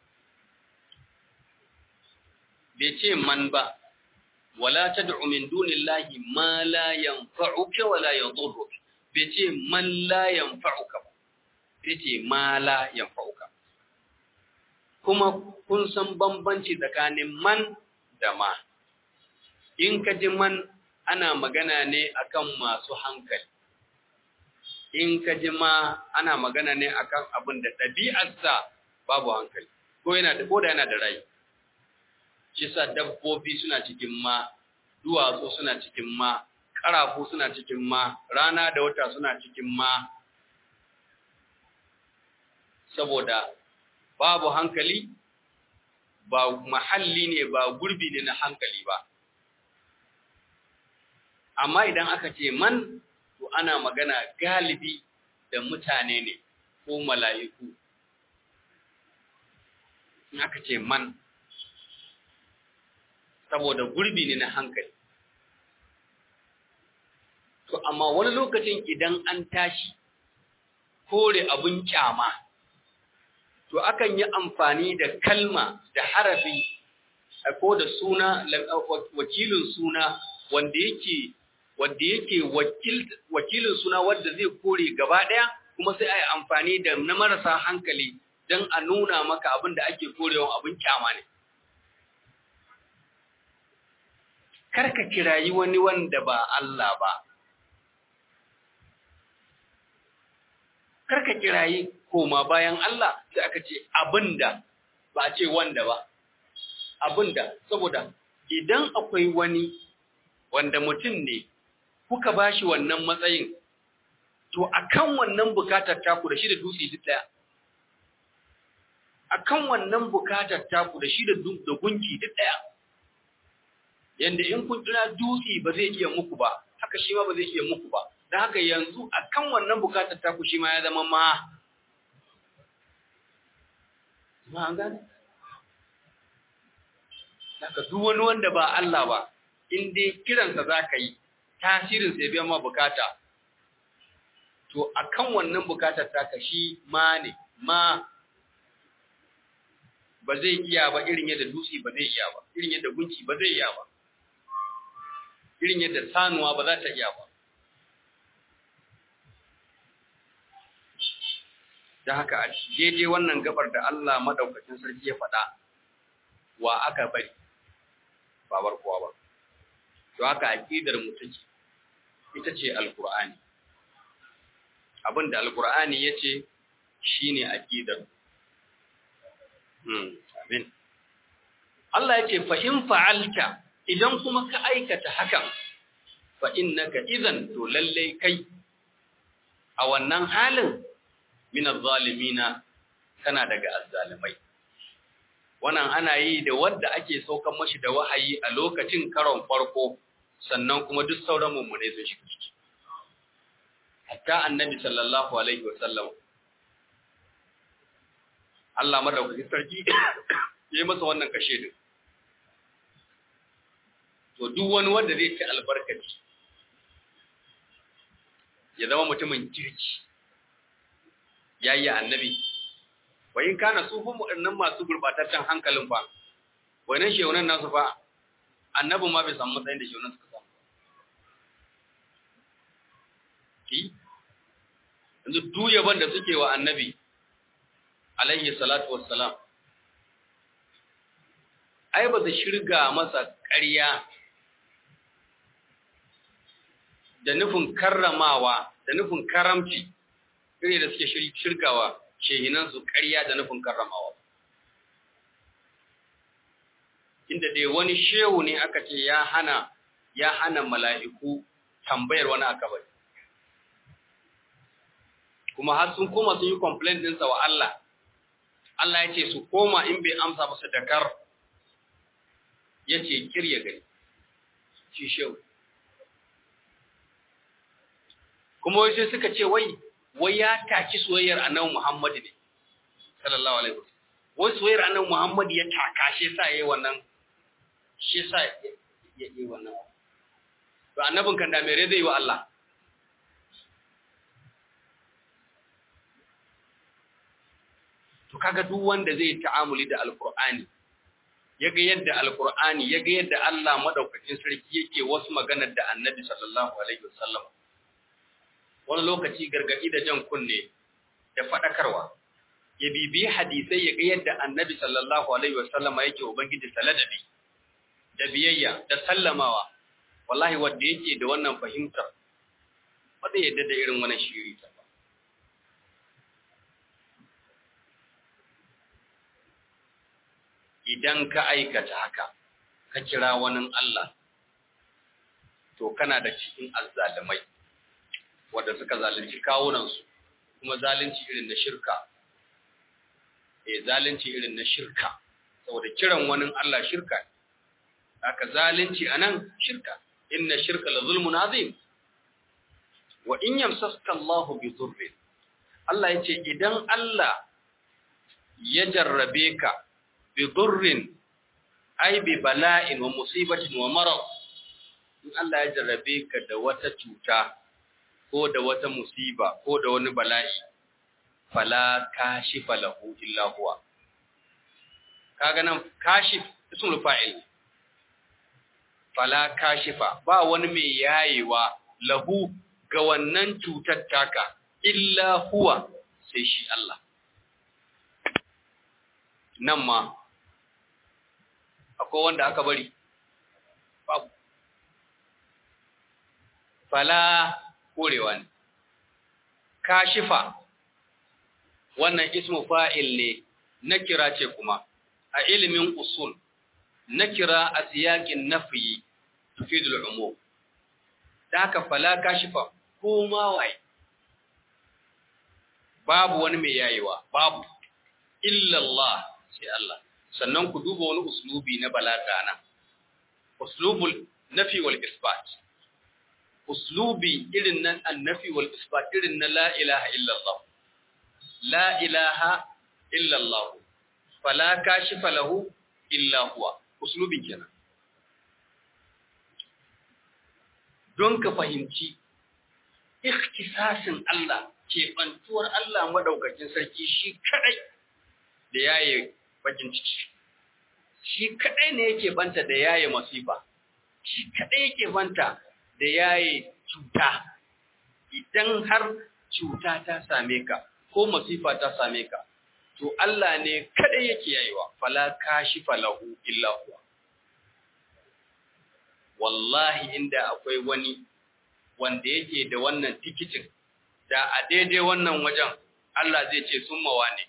Speaker 1: bai ce man ba wala tad'u min dunillahi ma la yanfa'uka wala yadurruka bai ce man la yanfa'uka ba sai ce ma la yanfa'uka kuma kun san bambanci tsakanin man da ma in ka ji man ana magana ne akan masu hankali in ka ji ma ana magana ne akan abin da ɗabi'arsa babu hankali ko yana da ko da yana da rai shi sa dabbobi suna cikin ma duwatsu suna cikin ma ƙarafu suna cikin ma rana da wata suna cikin ma saboda babu hankali ba mahalli ne ba gurbi ne na hankali ba amma idan aka ce man to ana magana galibi da mutane ne ko mala'iku in aka ce man saboda gurbi ne na hankali to amma wani lokacin idan an tashi kore abun kyama to akan yi amfani da kalma da harafi ko da suna wakilin suna wanda yake wanda yake wakilin suna wanda zai kore gaba daya kuma sai a yi amfani da na marasa hankali don a nuna maka abin da ake korewa abin kyama ne karka kirayi wani wanda ba Allah ba karka kirayi koma bayan Allah sai aka ce abinda ba a ce wanda ba abinda saboda idan akwai wani wanda mutum ne kuka bashi wannan matsayin to akan wannan bukatar taku da shi da dutse duk daya akan wannan bukatar taku da shi da da gunki duk daya yanda in kun kira dutse ba zai iya muku ba haka shi ma ba zai iya muku ba don haka yanzu akan wannan bukatar taku shi ma ya zama ma ma an gane haka duk wani wanda ba Allah ba in dai kiransa za ka yi tasirin sai biyan ma bukata to akan wannan bukatar taka shi ma ne ma ba zai iya ba irin yadda dutse ba zai iya ba irin yadda gunki ba zai iya ba irin yadda sanuwa ba za ta iya ba da haka a daidai wannan gabar da Allah madaukakin sarki ya faɗa wa aka bari babar kowa ba to haka aqidar mu take ita ce alqur'ani abinda alqur'ani yace shine aqidar hmm amin Allah yace fa in fa'alta idan kuma ka aikata hakan fa innaka idan to lalle kai a wannan halin min az-zalimina kana daga azzalimai wannan ana yi da wanda ake saukan mashi da wahayi a lokacin karon farko sannan kuma duk sauran mummune sun shiga ciki hatta annabi sallallahu alaihi wa sallam Allah madaukakin sarki yayi masa wannan kashe din to duk wani wanda zai ci albarkaci ya zama mutumin kirki yayi annabi wa in kana su fa mu'annan masu gurbataccen hankalin fa wannan shehunan nasu fa annabi ma bai samu matsayin da shehunan suka samu ki yanzu duk yaban da suke wa annabi alaihi salatu wassalam ai ba su shirga masa ƙarya da nufin karramawa da nufin karamci iri da suke shirgawa shehinansu ƙarya da nufin karramawa inda dai wani shehu ne aka ce ya hana ya hana mala'iku tambayar wani akabari kuma har sun koma sun yi complaint ɗinsa wa Allah Allah ya ce su koma in bai amsa ba su dakar ya ce kirya gani shi shehu kuma wai sai suka ce wai wai ya taki soyayyar annabi Muhammad ne sallallahu alaihi wasallam wai soyayyar annabi Muhammad ya taka shi sa yayi wannan shi sa yayi wannan to annabin kan da mere zai wa Allah to kaga duk wanda zai ta'amuli da alqur'ani yaga yadda alqur'ani yaga yadda Allah madaukakin sarki yake wasu maganar da annabi sallallahu alaihi wasallam wani lokaci gargadi da jan kunne da fadakarwa ya bibi hadisai yaga yadda annabi sallallahu alaihi wasallam yake ubangiji saladabi da biyayya da sallamawa wallahi wanda yake da wannan fahimtar wanda yadda da irin wannan shiri ta ba idan ka aikata haka ka kira wani Allah to kana da cikin azzalimai wanda suka zalunci kawunansu kuma zalunci irin na shirka eh zalunci irin na shirka saboda kiran wani Allah shirka haka zalunci anan shirka inna shirka la zulmun azim wa in yamsaska Allahu bi dhurrin Allah yace idan Allah ya jarrabe ka bi dhurrin ay bi bala'in wa musibatin wa marad in Allah ya jarrabe ka da wata cuta ko da wata musiba ko da wani bala'i fala kashifa lahu illa huwa kaga nan kashif ismul fa'il fala kashifa ba wani mai yayewa lahu ga wannan cutar taka illa huwa sai shi Allah nan ma akwai wanda aka bari babu fala korewa ne kashifa wannan ismu fa'il ne na kira ce kuma a ilimin usul na kira a siyakin nafiyi tufidul umum da haka fala kashifa ko ma waye babu wani mai yayewa babu illallah sai Allah sannan ku duba wani uslubi na balaga nan uslubul nafi wal isbat uslubi irin nan annafi wal isbat irin na la ilaha illallah la ilaha illallah fala kashifa lahu illa huwa uslubin kenan don ka fahimci ikhtisasin Allah ke bantuwar Allah madaukakin sarki shi kadai da yaye bakin ciki shi kadai ne yake banta da yaye masifa shi kadai yake banta da yaye cuta idan har cuta ta same ka ko masifa ta same ka to Allah ne kadai yake yayewa fala kashifa lahu illa huwa wallahi inda akwai wani wanda yake da wannan tikitin da a daidai wannan wajen Allah zai ce sun mawa ne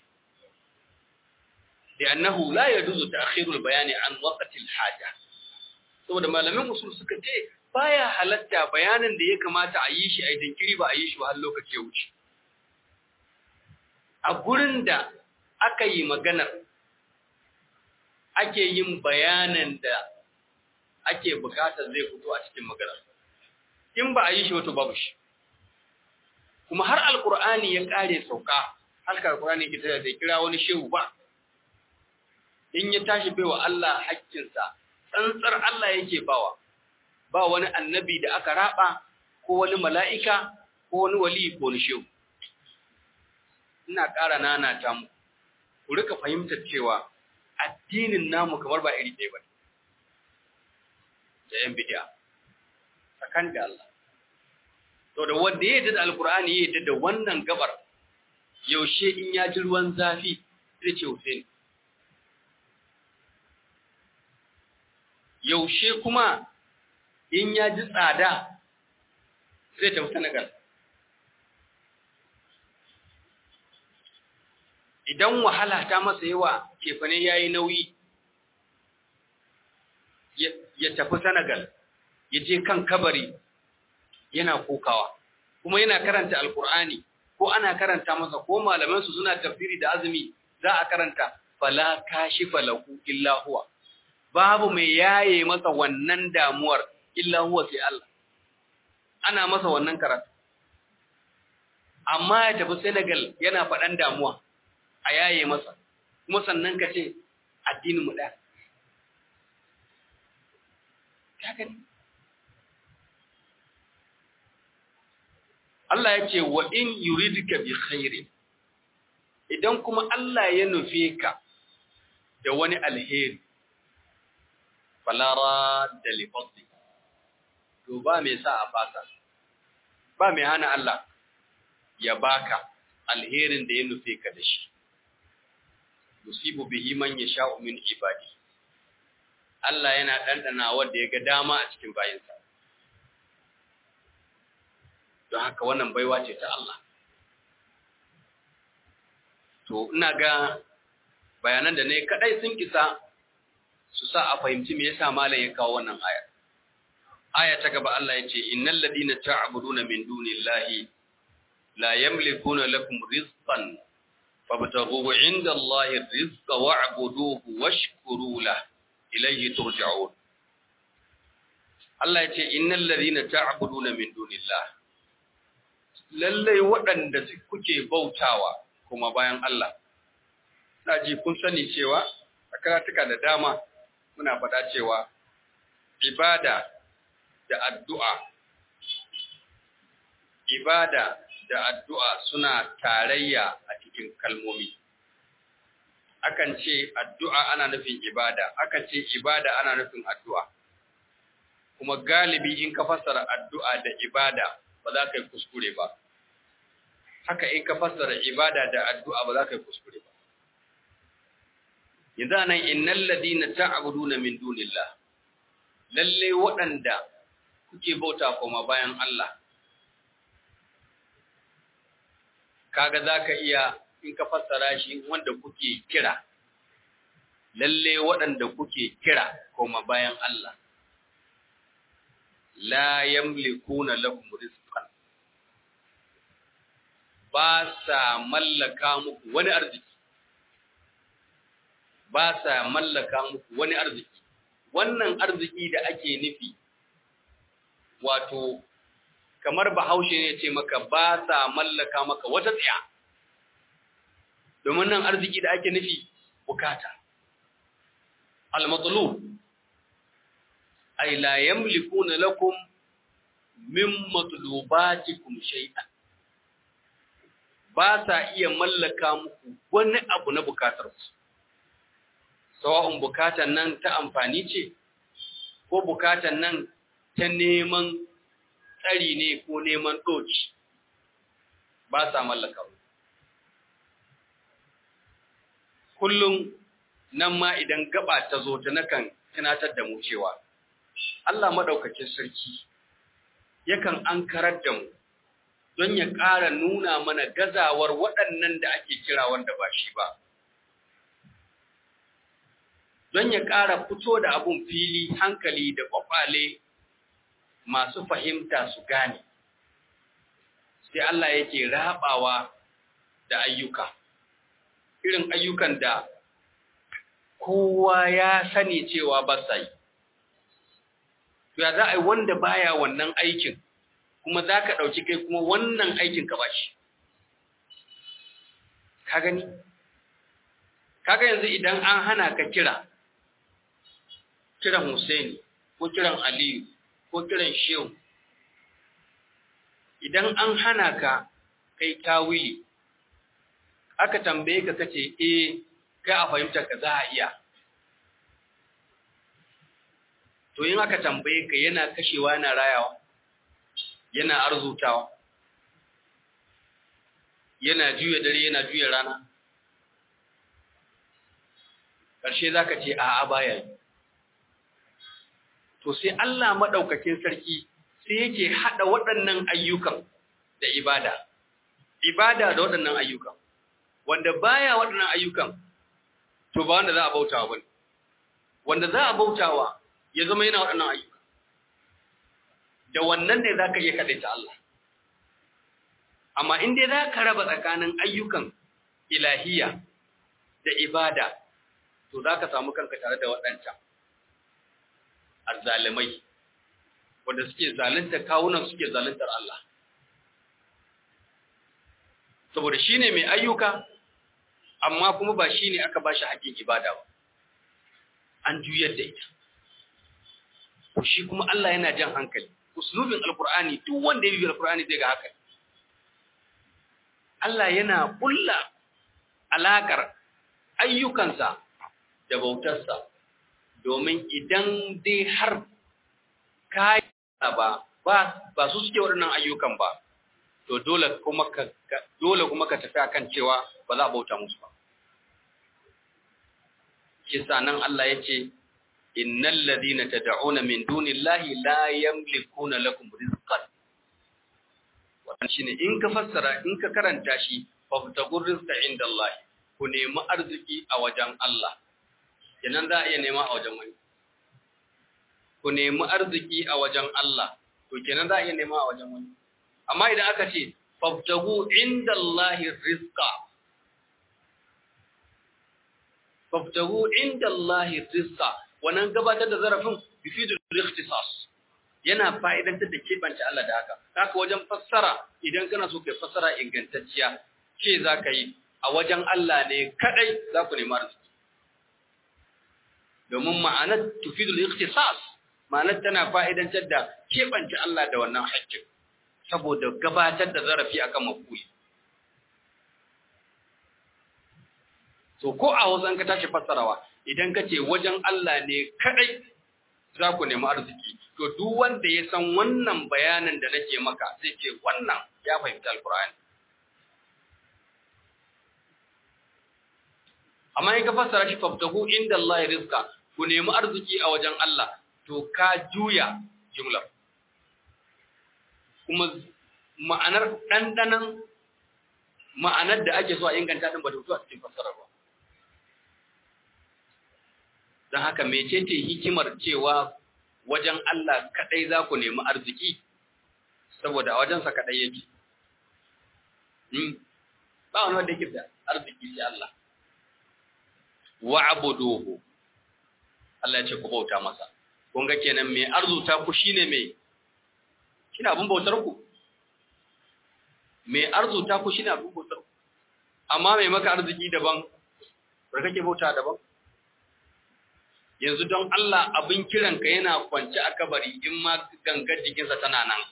Speaker 1: da annahu la yajuzu ta'khirul bayani an waqtil haja saboda malamin usul suka ce baya halatta bayanin da ya kamata a yi shi a dinkiri ba a yi shi ba har lokaci ya wuce a gurin da aka yi maganar ake yin bayanin da ake bukatar zai fito a cikin maganar in ba a yi shi wato babu shi kuma har alkur'ani ya kare sauka halka alkur'ani ke tare da kira wani shehu ba in ya tashi baiwa Allah haƙƙinsa tsantsar Allah yake bawa ba wani annabi da aka raba ko wani mala'ika ko wani wali ko wani shehu ina ƙara nanata mu ku rika fahimtar cewa addinin namu kamar ba iri ɗaya ba da yan bidiya tsakan da Allah to da wanda ya yi da alkur'ani ya yi da wannan gabar yaushe in ya ji ruwan zafi zai ce Hussein yaushe kuma in ya ji tsada zai tafi Senegal idan wahala ta masa yawa kefane ya yi nauyi ya tafi Senegal ya je kan kabari yana kokawa kuma yana karanta alkur'ani ko ana karanta masa ko malamansu suna tafsiri da azumi za a karanta fala kashifa lahu illa huwa babu mai yaye masa wannan damuwar illa huwa sai Allah ana masa wannan karatu amma ya tafi Senegal yana faɗan damuwa a yaye masa kuma sannan ka ce addinin mu ɗaya ka gani Allah ya ce wa in yuridka bi khairin idan kuma Allah ya nufe ka da wani alheri falara da lifadli to ba mai sa a fasa ba mai hana Allah ya baka alherin da ya nufe ka da shi yusibu bihi man yasha'u min ibadi Allah yana dandana wanda ya ga dama a cikin bayinsa don haka wannan baiwa ce ta Allah to ina ga bayanan da ne kadai sun kisa su sa a fahimci me yasa malam ya kawo wannan aya aya ta gaba Allah ya ce innal ladina ta'buduna min dunillahi la yamlikuna lakum rizqan fabtaghu 'inda Allahi rizqa wa'buduhu washkuru lahu ilayhi turja'un Allah ya ce innal ladina ta'buduna min dunillahi lallai waɗanda kuke bautawa kuma bayan Allah. Na ji kun sani cewa a karatuka da dama muna faɗa cewa ibada da addu'a ibada da addu'a suna tarayya a cikin kalmomi. Akan ce addu'a ana nufin ibada, akan ce ibada ana nufin addu'a. Kuma galibi in ka fassara addu'a da ibada ba za ka yi kuskure ba. haka in ka fassara ibada da addu'a ba za ka yi kuskure ba. Yanzu nan innal ladina ta'buduna min dunillah lalle waɗanda kuke bauta kuma bayan Allah kaga zaka iya in ka fassara shi wanda kuke kira lalle waɗanda kuke kira kuma bayan Allah la yamlikuna lakum rizqan ba sa mallaka muku wani arziki ba sa mallaka muku wani arziki wannan arziki da ake nufi wato kamar bahaushe ne ce maka ba sa mallaka maka wata tsaya domin nan arziki da ake nufi bukata al-matlub ay la yamlikuna lakum min matlubatikum shay'an ba sa iya mallaka muku wani abu na bukatar ku sawa'un bukatan nan ta amfani ce ko bukatan nan ta neman tsari ne ko neman doci ba sa mallaka ku kullum nan ma idan gaba ta zo ta nakan tunatar da mu cewa Allah madaukakin sarki yakan ankarar da mu don ya ƙara nuna mana gazawar waɗannan da ake kira wanda ba shi ba. Don ya ƙara fito da abun fili hankali da ƙwaƙwale masu fahimta su gane, sai Allah yake raɓawa da ayyuka, irin ayyukan da kowa ya sani cewa ba sa yi. Ya za a yi wanda baya wannan aikin. kuma za ka ɗauki kai kuma wannan aikin ka bashi. Ka gani? Kaga yanzu idan an hana ka kira, kiran Hussaini, ko kiran Aliyu, ko kiran Shehu, idan an hana ka kai tawili aka tambaye ka kace eh kai a fahimtar ka za a iya to in aka tambaye ka yana kashewa yana rayawa yana arzutawa yana juya dare yana juya rana ƙarshe za ka ce a'a baya yi to sai Allah maɗaukakin sarki sai yake haɗa waɗannan ayyukan da ibada ibada da waɗannan ayyukan wanda baya waɗannan ayyukan to ba wanda za a bautawa bane wanda za a bautawa ya zama yana waɗannan ayyuka da wannan ne za ka iya kaɗaita Allah amma in dai za ka raba tsakanin ayyukan ilahiya da ibada to za ka samu kanka tare da waɗancan azzalimai wanda suke zalunta kawunan suke zaluntar Allah saboda shi ne mai ayyuka amma kuma ba shi ne aka ba shi haƙƙin ibada ba an juyar da ita shi kuma Allah yana jan hankali uslubin alkur'ani duk wanda ya bi alkur'ani zai ga haka Allah yana kulla alakar ayyukansa da bautarsa domin idan dai har ka ba ba ba su suke waɗannan ayyukan ba to dole kuma ka dole kuma ka tafi akan cewa ba za a bauta musu ba kisa nan Allah ya ce innal ladina tad'una min dunillahi la yamlikuna lakum rizqan wannan shine in ka fassara in ka karanta shi fabtagur rizqa indallahi ku nemi arziki a wajen Allah kenan za a iya nema a wajen wani ku nemi arziki a wajen Allah to kenan za a iya nema a wajen wani amma idan aka ce fabtagu indallahi rizqa fabtagu indallahi rizqa wannan gabatar da zarafin bifidul ikhtisas yana fa'idantar da kebance Allah da haka haka wajen fassara idan kana so kai fassara ingantacciya ce zaka yi a wajen Allah ne kadai za ku nemi arziki domin ma'anar tufidul ikhtisas ma'anar tana fa'idantar da kebance Allah da wannan haƙƙin saboda gabatar da zarafi akan mafuli to ko a wajen ka tashi fassarawa idan ka ce wajen Allah ne kadai za ku nemi arziki to duk wanda ya san wannan bayanin da nake maka zai ce wannan ya fahimta alkur'ani amma in ka fassara shi faftahu inda Allah rizqa ku nemi arziki a wajen Allah to ka juya jumlar kuma ma'anar dandanan ma'anar da ake so a inganta din ba ta fito a cikin fassarar ba don haka mecece hikimar cewa wajen Allah kadai za ku nemi arziki saboda a wajensa kadai yake ba wani wanda yake da arziki sai Allah wa'buduhu Allah ya ce ku bauta masa kun ga kenan mai arzuta ku shine mai shine abun bautar ku mai arzuta ku shine abun bautar ku amma mai maka arziki daban bar kake bauta daban yanzu don Allah abin kiranka yana kwance a kabari in ma gangar jikinsa tana nan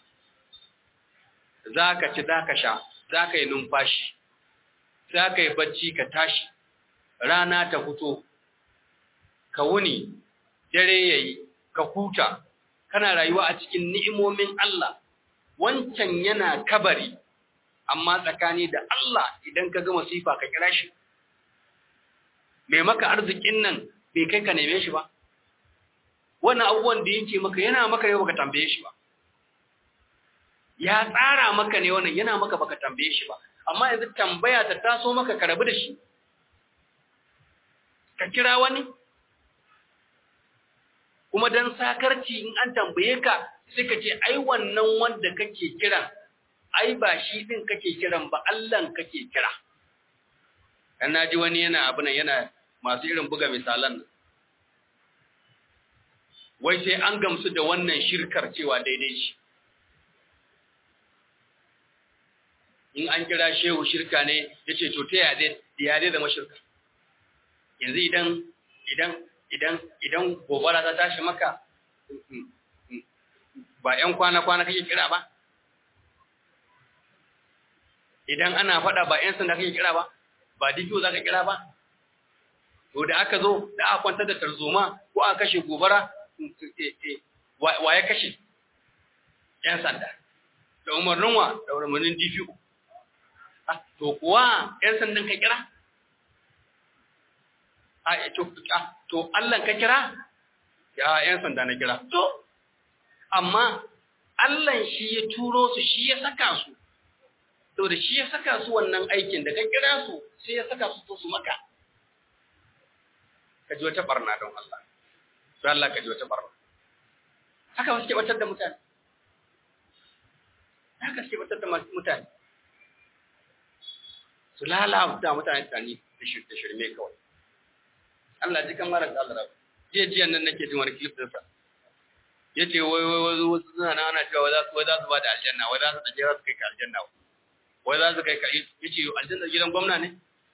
Speaker 1: za ka ci za ka sha za ka yi numfashi za ka yi bacci ka tashi rana ta fito ka wuni dare ya yi ka huta kana rayuwa a cikin ni'imomin Allah wancan yana kabari amma tsakani da Allah idan ka ga masifa ka kira shi mai maka arzikin nan bai kai ka neme shi ba wannan abubuwan da yake maka yana maka ne baka tambaye shi ba ya tsara maka ne wannan yana maka baka tambaye shi ba amma yanzu tambaya ta taso maka ka rabu da shi ka kira wani kuma dan sakarci in an tambaye ka sai ka ce ai wannan wanda kake kiran ai ba shi din kake kiran ba Allah kake kira dan naji wani yana abu nan yana masu irin buga misalan nan wai sai an gamsu da wannan shirkar cewa daidai shi in an kira shehu shirka ne ya ce to ta yade zama shirka yanzu idan idan idan idan gobara ta tashi maka ba ‘yan kwana-kwana kake kira ba idan ana faɗa ba 'yan sanda kake kira ba ba dikiyo za ka kira ba to da aka zo da aka kwantar da tarzoma ko aka kashe gobara wa ya kashe 'yan sanda da umarnin wa da umarnin DPO to kuwa 'yan sandan ka kira a to to Allah ka kira ya 'yan sanda na kira to amma Allah shi ya turo su shi ya saka su to da shi ya saka su wannan aikin da ka kira su sai ya saka su su maka ka ji wata barna don Allah don Allah ka ji wata barna haka wasu ke batar da mutane haka suke batar da mutane su lalata mutane tani da shirme kawai Allah ji kan mara Allah jiya jiya nan nake jin wani clip ɗinsa ya ce wai wai wai wasu suna nan ana cewa wai za su ba da aljanna wai za su ɗaje za su kai ka aljanna wai za su kai ka ya ce aljanna gidan gwamna ne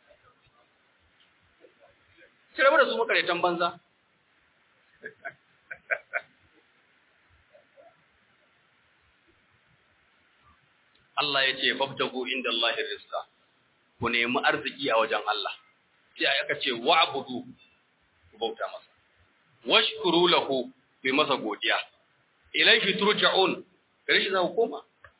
Speaker 1: sai rabu da su makaraitan banza Allah ya ce fabtagu inda Allah rizqa ku nemi arziki a wajen Allah sai aka ce wa'budu ku bauta masa washkuru lahu bi masa godiya ilaihi turja'un gare shi za ku koma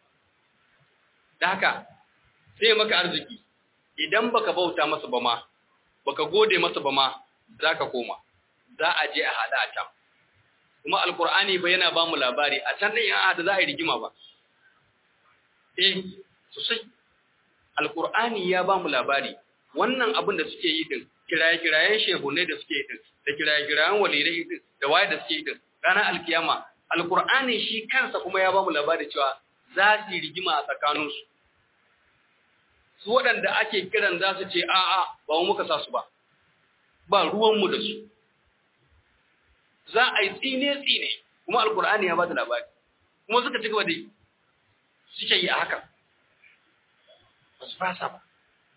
Speaker 1: da haka sai maka arziki idan baka bauta masa ba ma baka gode masa ba ma zaka koma za a je a hada a can kuma alqur'ani ba yana ba mu labari a can din ya hada za a yi rigima ba eh sosai alqur'ani ya ba mu labari wannan abin da suke yi din kiraye-kirayen shehunai da suke yi din da kiraye-kirayen walirai din da waye da suke yi din ranar alkiyama alkur'ani shi kansa kuma ya ba mu labari cewa za su yi rigima a tsakaninsu su waɗanda ake kiran za su ce a'a ba mu muka sa su ba ba ruwanmu da su za a yi tsine-tsine kuma alkur'ani ya ba da labari kuma suka ci gaba da yi suke yi a haka ba su fasa ba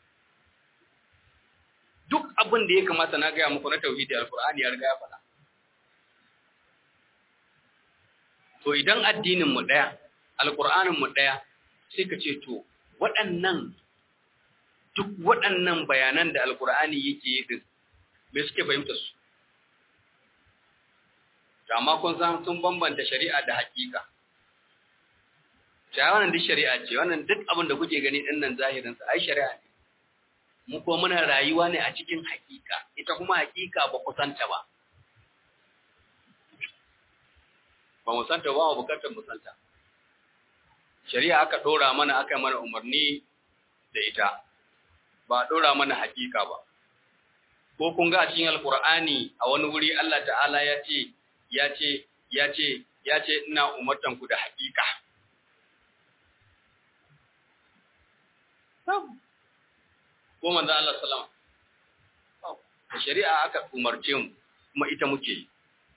Speaker 1: duk abin da ya kamata na gaya muku na tauhidi alkur'ani ya riga ya faɗa to idan addinin mu daya alqur'anin mu daya sai ka ce to waɗannan duk waɗannan bayanan da alqur'ani yake yi din me suke fahimta su amma kun san sun bambanta shari'a da hakika ta wannan duk shari'a ce wannan duk abin da kuke gani din nan zahirin sa ai shari'a ne mu ko muna rayuwa ne a cikin hakika ita kuma hakika ba ku santa ba ba mu santa ba mu bukatar mu santa shari'a aka dora mana aka mana umarni da ita ba dora mana hakika ba ko kun ga a cikin alqur'ani a wani wuri Allah ta'ala ya ce ya ce ya ce ya ce ina umartan ku da hakika ko manzo Allah sallama da shari'a aka umarce mu kuma ita muke yi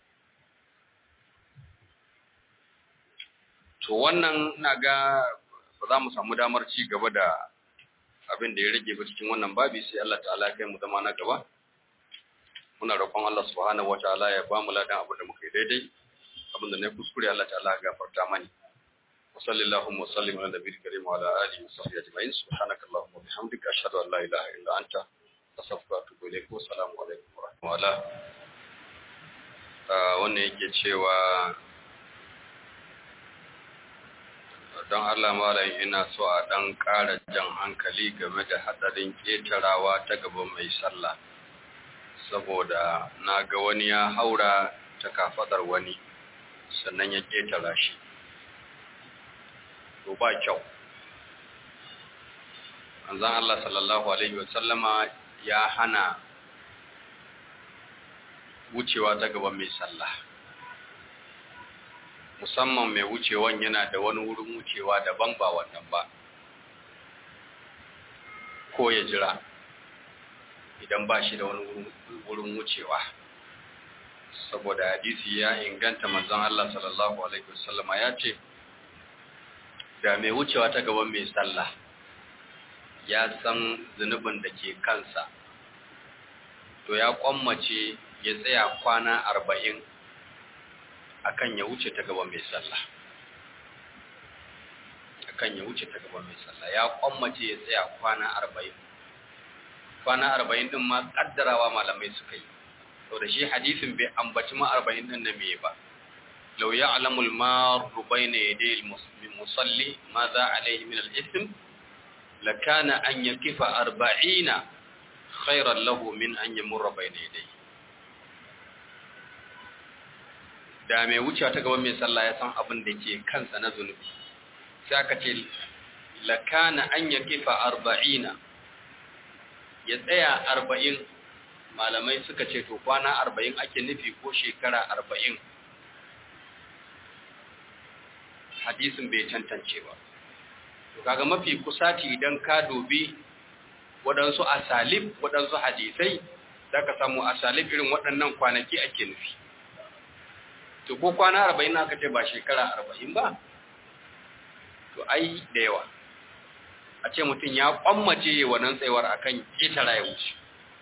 Speaker 1: to wannan ina ga ba za mu samu damar ci gaba da abin da ya rage ba cikin wannan babi sai Allah ta'ala ya kai mu zama na gaba muna roƙon Allah subhanahu wataala ya ba mu ladan abin da muka yi daidai abin da ne kuskure Allah ta'ala ya gafarta mani wa sallallahu wa sallim ala nabiyil karim wa ala alihi wa sahbihi ajma'in subhanaka allahumma wa bihamdika ashhadu an la ilaha illa anta astaghfiruka wa atubu ilaik wa assalamu alaikum wa rahmatullahi wannan yake cewa don Allah malam ina so a ɗan ƙara jan hankali game da haɗarin ƙetarawa ta gaban mai sallah saboda na ga wani ya haura ta kafaɗar wani sannan ya ƙetara shi to ba kyau manzon Allah sallallahu alaihi wasallama ya hana wucewa ta gaban mai sallah musamman mai wucewan yana da wani wurin wucewa daban ba wannan ba ko ya jira idan ba shi da wani wurin wucewa saboda hadisi ya inganta manzon Allah sallallahu alaihi wasallama ya ce da mai wucewa ta gaban mai sallah ya san zunubin da ke kansa to ya kwammace ya tsaya kwana arba'in akan ya wuce ta gaban mai sallah akan ya wuce ta gaban mai sallah ya kwammace ya tsaya kwana arba'in kwana arba'in din ma kaddarawa malamai suka yi to da shi hadisin bai ambaci ma arba'in din na meye ba law ya'lamul maru bayna yaday al-musalli ma za alayhi min al-ithm lakana an yakifa arba'ina khairan lahu min an yamurra bayna yaday da mai wuce ta gaban mai sallah ya san abin da ke kansa na zunubi sai aka ce lakana an yakifa arba'ina ya tsaya arba'in malamai suka ce to kwana arba'in ake nufi ko shekara arba'in hadisin bai tantance ba to kaga mafi kusati idan ka dubi waɗansu asalib waɗansu hadisai za ka samu asalib irin waɗannan kwanaki ake nufi to ko kwana arba'in aka ce ba shekara arba'in ba to ai da yawa a ce mutum ya kwammace wannan tsayuwar akan ƙetara ya wuce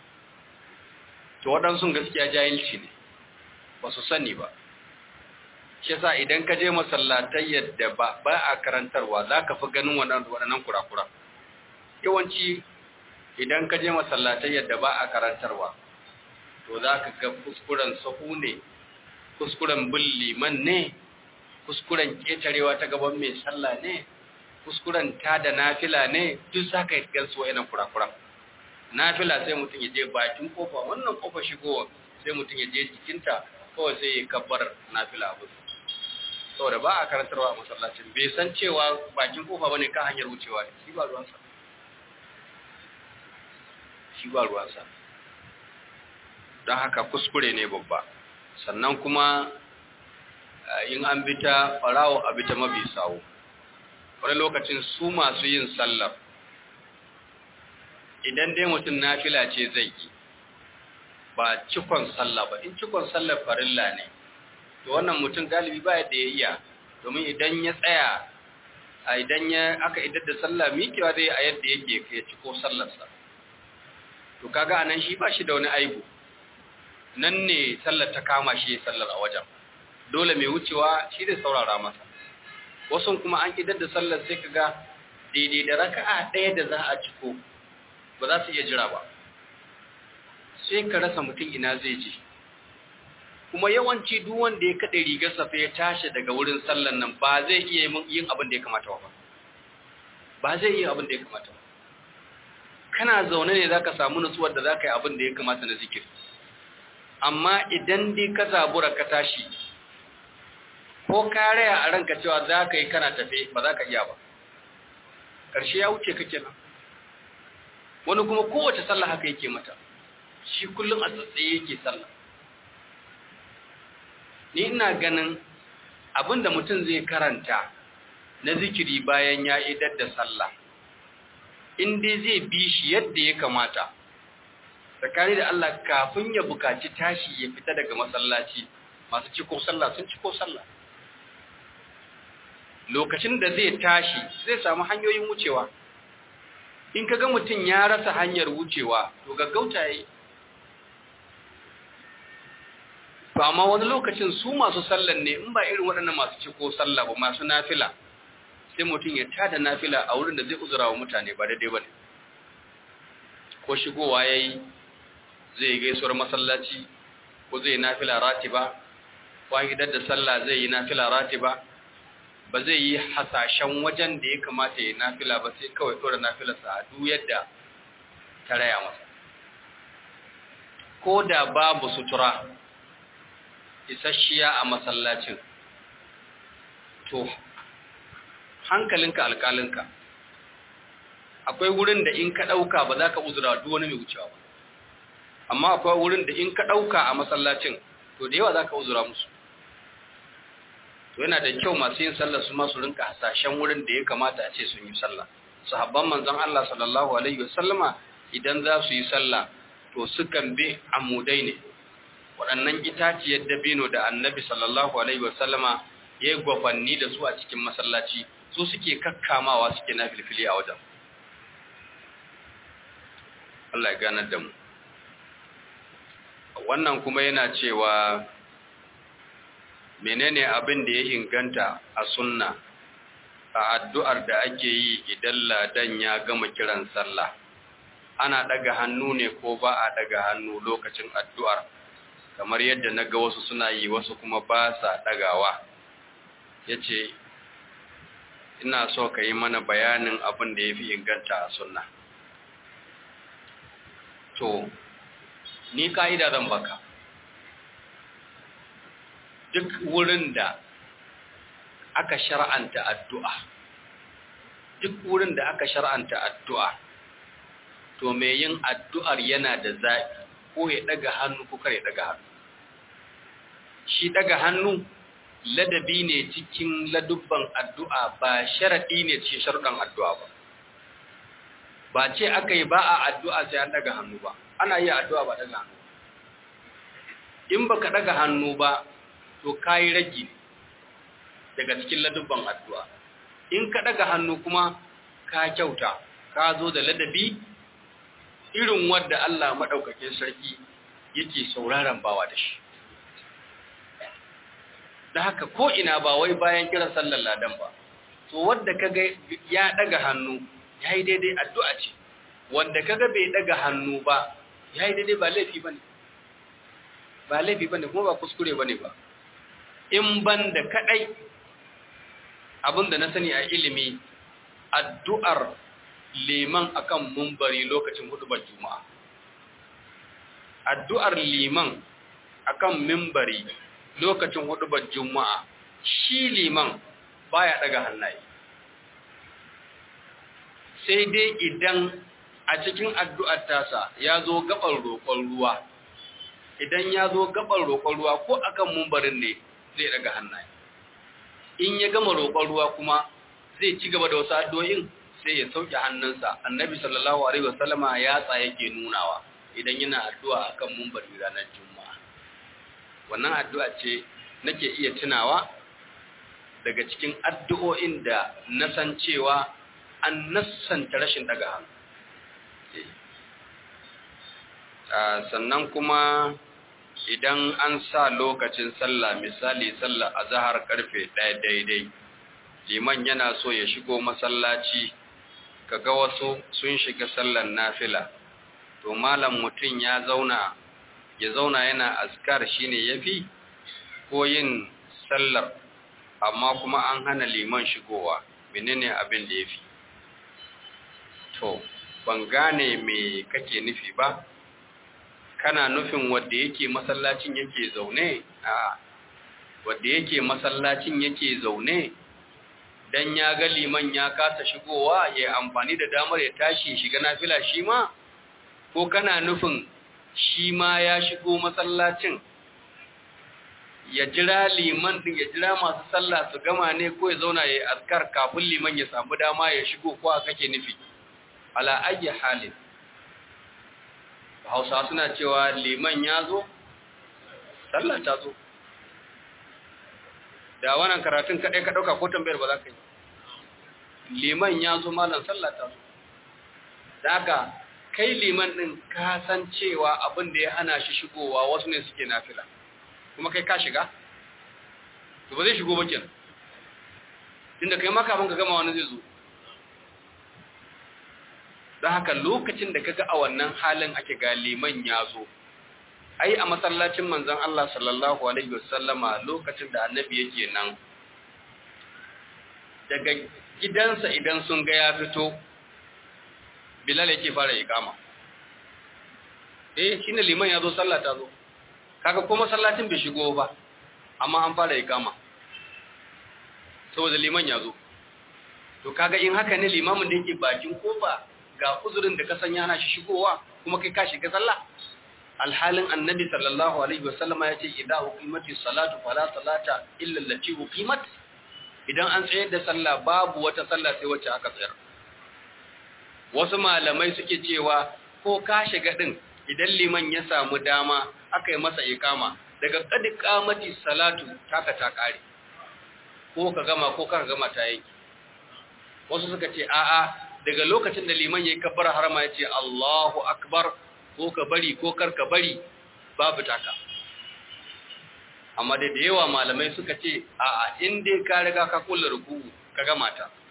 Speaker 1: to waɗansu gaskiya jahilci ne ba su sani ba shi yasa idan ka je masallatai yadda ba ba a karantarwa za ka fi ganin waɗannan kurakura yawanci idan ka je masallatai yadda ba a karantarwa to za ka ga kuskuren sahu ne kuskuren bin liman ne kuskuren ƙetarewa ta gaban mai sallah ne kuskuren ta da nafila ne duk za ka yi gansu wa'yanan kurakuran nafila sai mutum ya je bakin kofa wannan kofa shigowa sai mutum ya je jikinta kawai sai ya kabbar nafila abu saboda ba a karantarwa a masallacin bai san cewa bakin kofa bane kan hanyar wucewa ne shi ba ruwansa shi ba ruwansa don haka kuskure ne babba sannan kuma in an bita farawo a bita mabi sawo wani lokacin su masu yin sallar idan dai mutum nafila ce zai yi ba cikon sallah ba in cikon sallar farilla ne to wannan mutum galibi ba yadda ya iya domin idan ya tsaya a idan ya aka idar da sallah mikewa zai a yadda yake ya ciko sallarsa to kaga anan shi ba shi da wani aibu nan ne sallar ta kama shi sallar a wajen dole mai wucewa shi zai saurara masa wasu kuma an idar da sallar sai kaga daidai da raka'a ɗaya da za a ciko ba za su iya jira ba sai ka rasa mutum ina zai je kuma yawanci duk wanda ya kaɗe rigarsa fa ya tashi daga wurin sallan nan ba zai iya yin abin da ya kamata ba ba zai iya abin da ya kamata ba kana zaune ne zaka samu nutsuwar da zaka yi abin da ya kamata na zikir amma idan dai ka zabura ka tashi ko ka raya a ranka cewa za ka yi kana tafe ba za ka iya ba ƙarshe ya wuce kake nan wani kuma kowace sallah haka yake mata shi kullum a tsatsaye yake sallah ni ina ganin abinda mutum zai karanta na zikiri bayan ya idar da sallah in dai zai bi shi yadda ya kamata tsakani da Allah kafin ya bukaci tashi ya fita daga masallaci masu ciko sallah sun ciko sallah lokacin da zai tashi zai samu hanyoyin wucewa in ka ga mutum ya rasa hanyar wucewa to gaggauta yayi to amma wani lokacin su masu sallan ne in ba irin waɗannan masu ciko sallah ba masu nafila sai mutum ya tada nafila a wurin da zai uzura wa mutane ba daidai ba ne ko shigowa ya yi zai gaisuwar masallaci ko zai nafila ratiba ko an idar da sallah zai yi nafila ratiba ba zai yi hasashen wajen da ya kamata ya nafila ba sai kawai tura nafilarsa a duk yadda ta raya masa ko da babu sutura isasshiya a masallacin to hankalinka alƙalinka akwai wurin da in ka ɗauka ba za ka uzura duk wani mai wucewa ba amma akwai wurin da in ka ɗauka a masallacin to da yawa za ka uzura musu to yana da kyau masu yin sallah su masu rinka hasashen wurin da ya kamata a ce sun yi sallah sahabban manzon Allah sallallahu alaihi wasallama idan za su yi sallah to sukan bi amudai ne waɗannan itaciyar dabino da annabi sallallahu alaihi wasallama ya yi gwafanni da su a cikin masallaci su suke kakkamawa suke na filfili a wajen Allah ya ganar da mu wannan kuma yana cewa menene abin da ya inganta a sunna a addu'ar da ake yi idan ladan ya gama kiran sallah ana daga hannu ne ko ba a daga hannu lokacin addu'ar kamar yadda na ga wasu suna yi wasu kuma ba sa dagawa ya ce ina so ka yi mana bayanin abin da ya fi inganta a sunna to ni ka'ida zan baka duk wurin da aka shar'anta addu'a duk wurin da aka shar'anta addu'a to mai yin addu'ar yana da zaɓi ko ya ɗaga hannu ko kare ɗaga hannu shi ɗaga hannu ladabi ne cikin ladubban addu'a ba sharaɗi ne cikin sharuɗan addu'a ba ba ce aka yi ba a addu'a sai an ɗaga hannu ba ana yi addu'a ba ɗaga hannu in ba ka ɗaga hannu ba to ka yi ragi daga cikin ladubban addu'a in ka ɗaga hannu kuma ka kyauta ka zo da ladabi irin wadda Allah maɗaukakin sarki yake sauraron bawa da shi da haka ko ina ba wai bayan kiran sallar ladan ba to wadda kaga ya ɗaga hannu ya yi daidai addu'a ce wadda kaga bai ɗaga hannu ba ya yi daidai ba laifi ba ne ba laifi ba ne kuma ba kuskure ba ne ba in ban da kaɗai abinda na sani a ilimi addu'ar liman akan mumbari lokacin hudubar juma'a addu'ar liman akan mimbari lokacin hudubar juma'a shi liman baya daga hannaye sai dai idan a cikin addu'ar tasa ya zo gaban roƙon ruwa idan ya zo gaban roƙon ruwa ko akan mumbarin ne zai daga hannaye in ya gama roƙon ruwa kuma zai ci gaba da wasu addu'o'in sai ya sauke hannunsa annabi sallallahu alaihi wasallama ya tsa yake nunawa idan yana addu'a akan mumbari ranar juma'a wannan addu'a ce nake iya tunawa daga cikin addu'o'in da na san cewa an nassanta rashin daga hannu sannan kuma idan an sa lokacin sallah misali sallah a zahar karfe ɗaya daidai liman yana so ya shigo masallaci kaga wasu sun shiga sallar nafila to malam mutum ya zauna ya zauna yana askar shine yafi ko yin sallar amma kuma an hana liman shigowa menene abin da yafi to ban gane me kake nufi ba kana nufin wanda yake masallacin yake zaune a wanda yake masallacin yake zaune dan ya ga liman ya kasa shigowa ya amfani da damar ya tashi shiga nafila shi ma ko kana nufin shi ma ya shigo masallacin ya jira liman din ya jira masu sallah su gama ne ko ya zauna ya yi askar kafin liman ya samu dama ya shigo ko a kake nufi ala ayyi halin hausa suna cewa liman ya zo sallah ta zo da wannan karatun kaɗai ka ɗauka ko tambayar ba za ka yi liman ya zo malam sallah ta zo da haka kai liman ɗin ka san cewa abin da ya hana shi shigowa wasu ne suke nafila kuma kai ka shiga to ba zai shigo ba kenan tunda kai ma kafin ka gama wani zai zo don haka lokacin da kaga a wannan halin ake ga liman ya zo ai a masallacin manzon Allah sallallahu alaihi wasallama lokacin da annabi yake nan daga gidansa idan sun ga ya fito bilal yake fara ikama eh shine liman ya zo sallah ta zo kaga ko masallacin bai shigo ba amma an fara ikama saboda liman ya zo to kaga in haka ne limamin da yake bakin kofa ga uzurin da ka sanya na shi shigowa kuma kai ka shiga sallah alhalin annabi sallallahu alaihi wasallama ya ce idza uqimati salatu fala salata illa allati uqimat idan an tsayar da sallah babu wata sallah sai wacce aka tsayar wasu malamai suke cewa ko ka shiga din idan liman ya samu dama aka yi masa ikama daga qad qamati salatu taka ta kare ko ka gama ko ka gama ta yanki wasu suka ce a'a daga lokacin da liman yayi kabbar harama ya ce Allahu akbar ko ka bari ko kar ka bari babu taka amma da da yawa malamai suka ce a'a in dai ka riga ka kulla ruku'u ka gama ta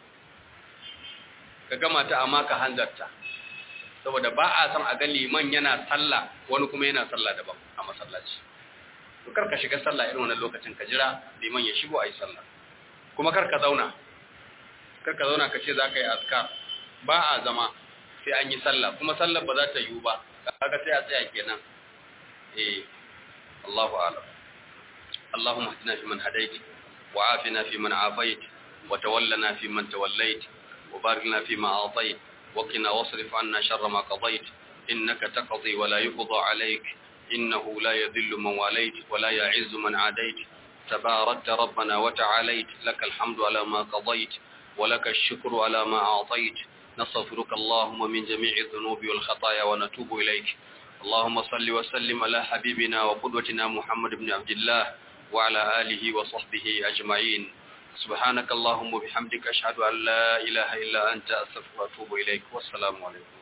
Speaker 1: ka gama ta amma ka hanzarta saboda ba a san a ga liman yana sallah wani kuma yana sallah daban a masallaci to kar ka shiga sallah irin wannan lokacin ka jira liman ya shigo ayi sallah kuma kar ka zauna kar ka zauna ka ce za ka yi azkar ba a zama sai an yi sallah kuma sallar ba za ta yiwu ba kaga sai a tsaya kenan eh Allahu a'lam اللهم اهدنا فيمن هديت وعافنا فيمن عافيت وتولنا فيمن توليت وبارك لنا فيما أعطيت وقنا واصرف عنا شر ما قضيت إنك تقضي ولا يقضى عليك إنه لا يذل من واليت ولا يعز من عاديت تباركت ربنا وتعاليت لك الحمد على ما قضيت ولك الشكر على ما أعطيت نستغفرك اللهم من جميع الذنوب والخطايا ونتوب إليك اللهم صل وسلم على حبيبنا وقدوتنا محمد بن عبد الله وعلى آله وصحبه أجمعين سبحانك اللهم وبحمدك أشهد أن لا إله إلا أنت أستغفرك وأتوب إليك والسلام عليكم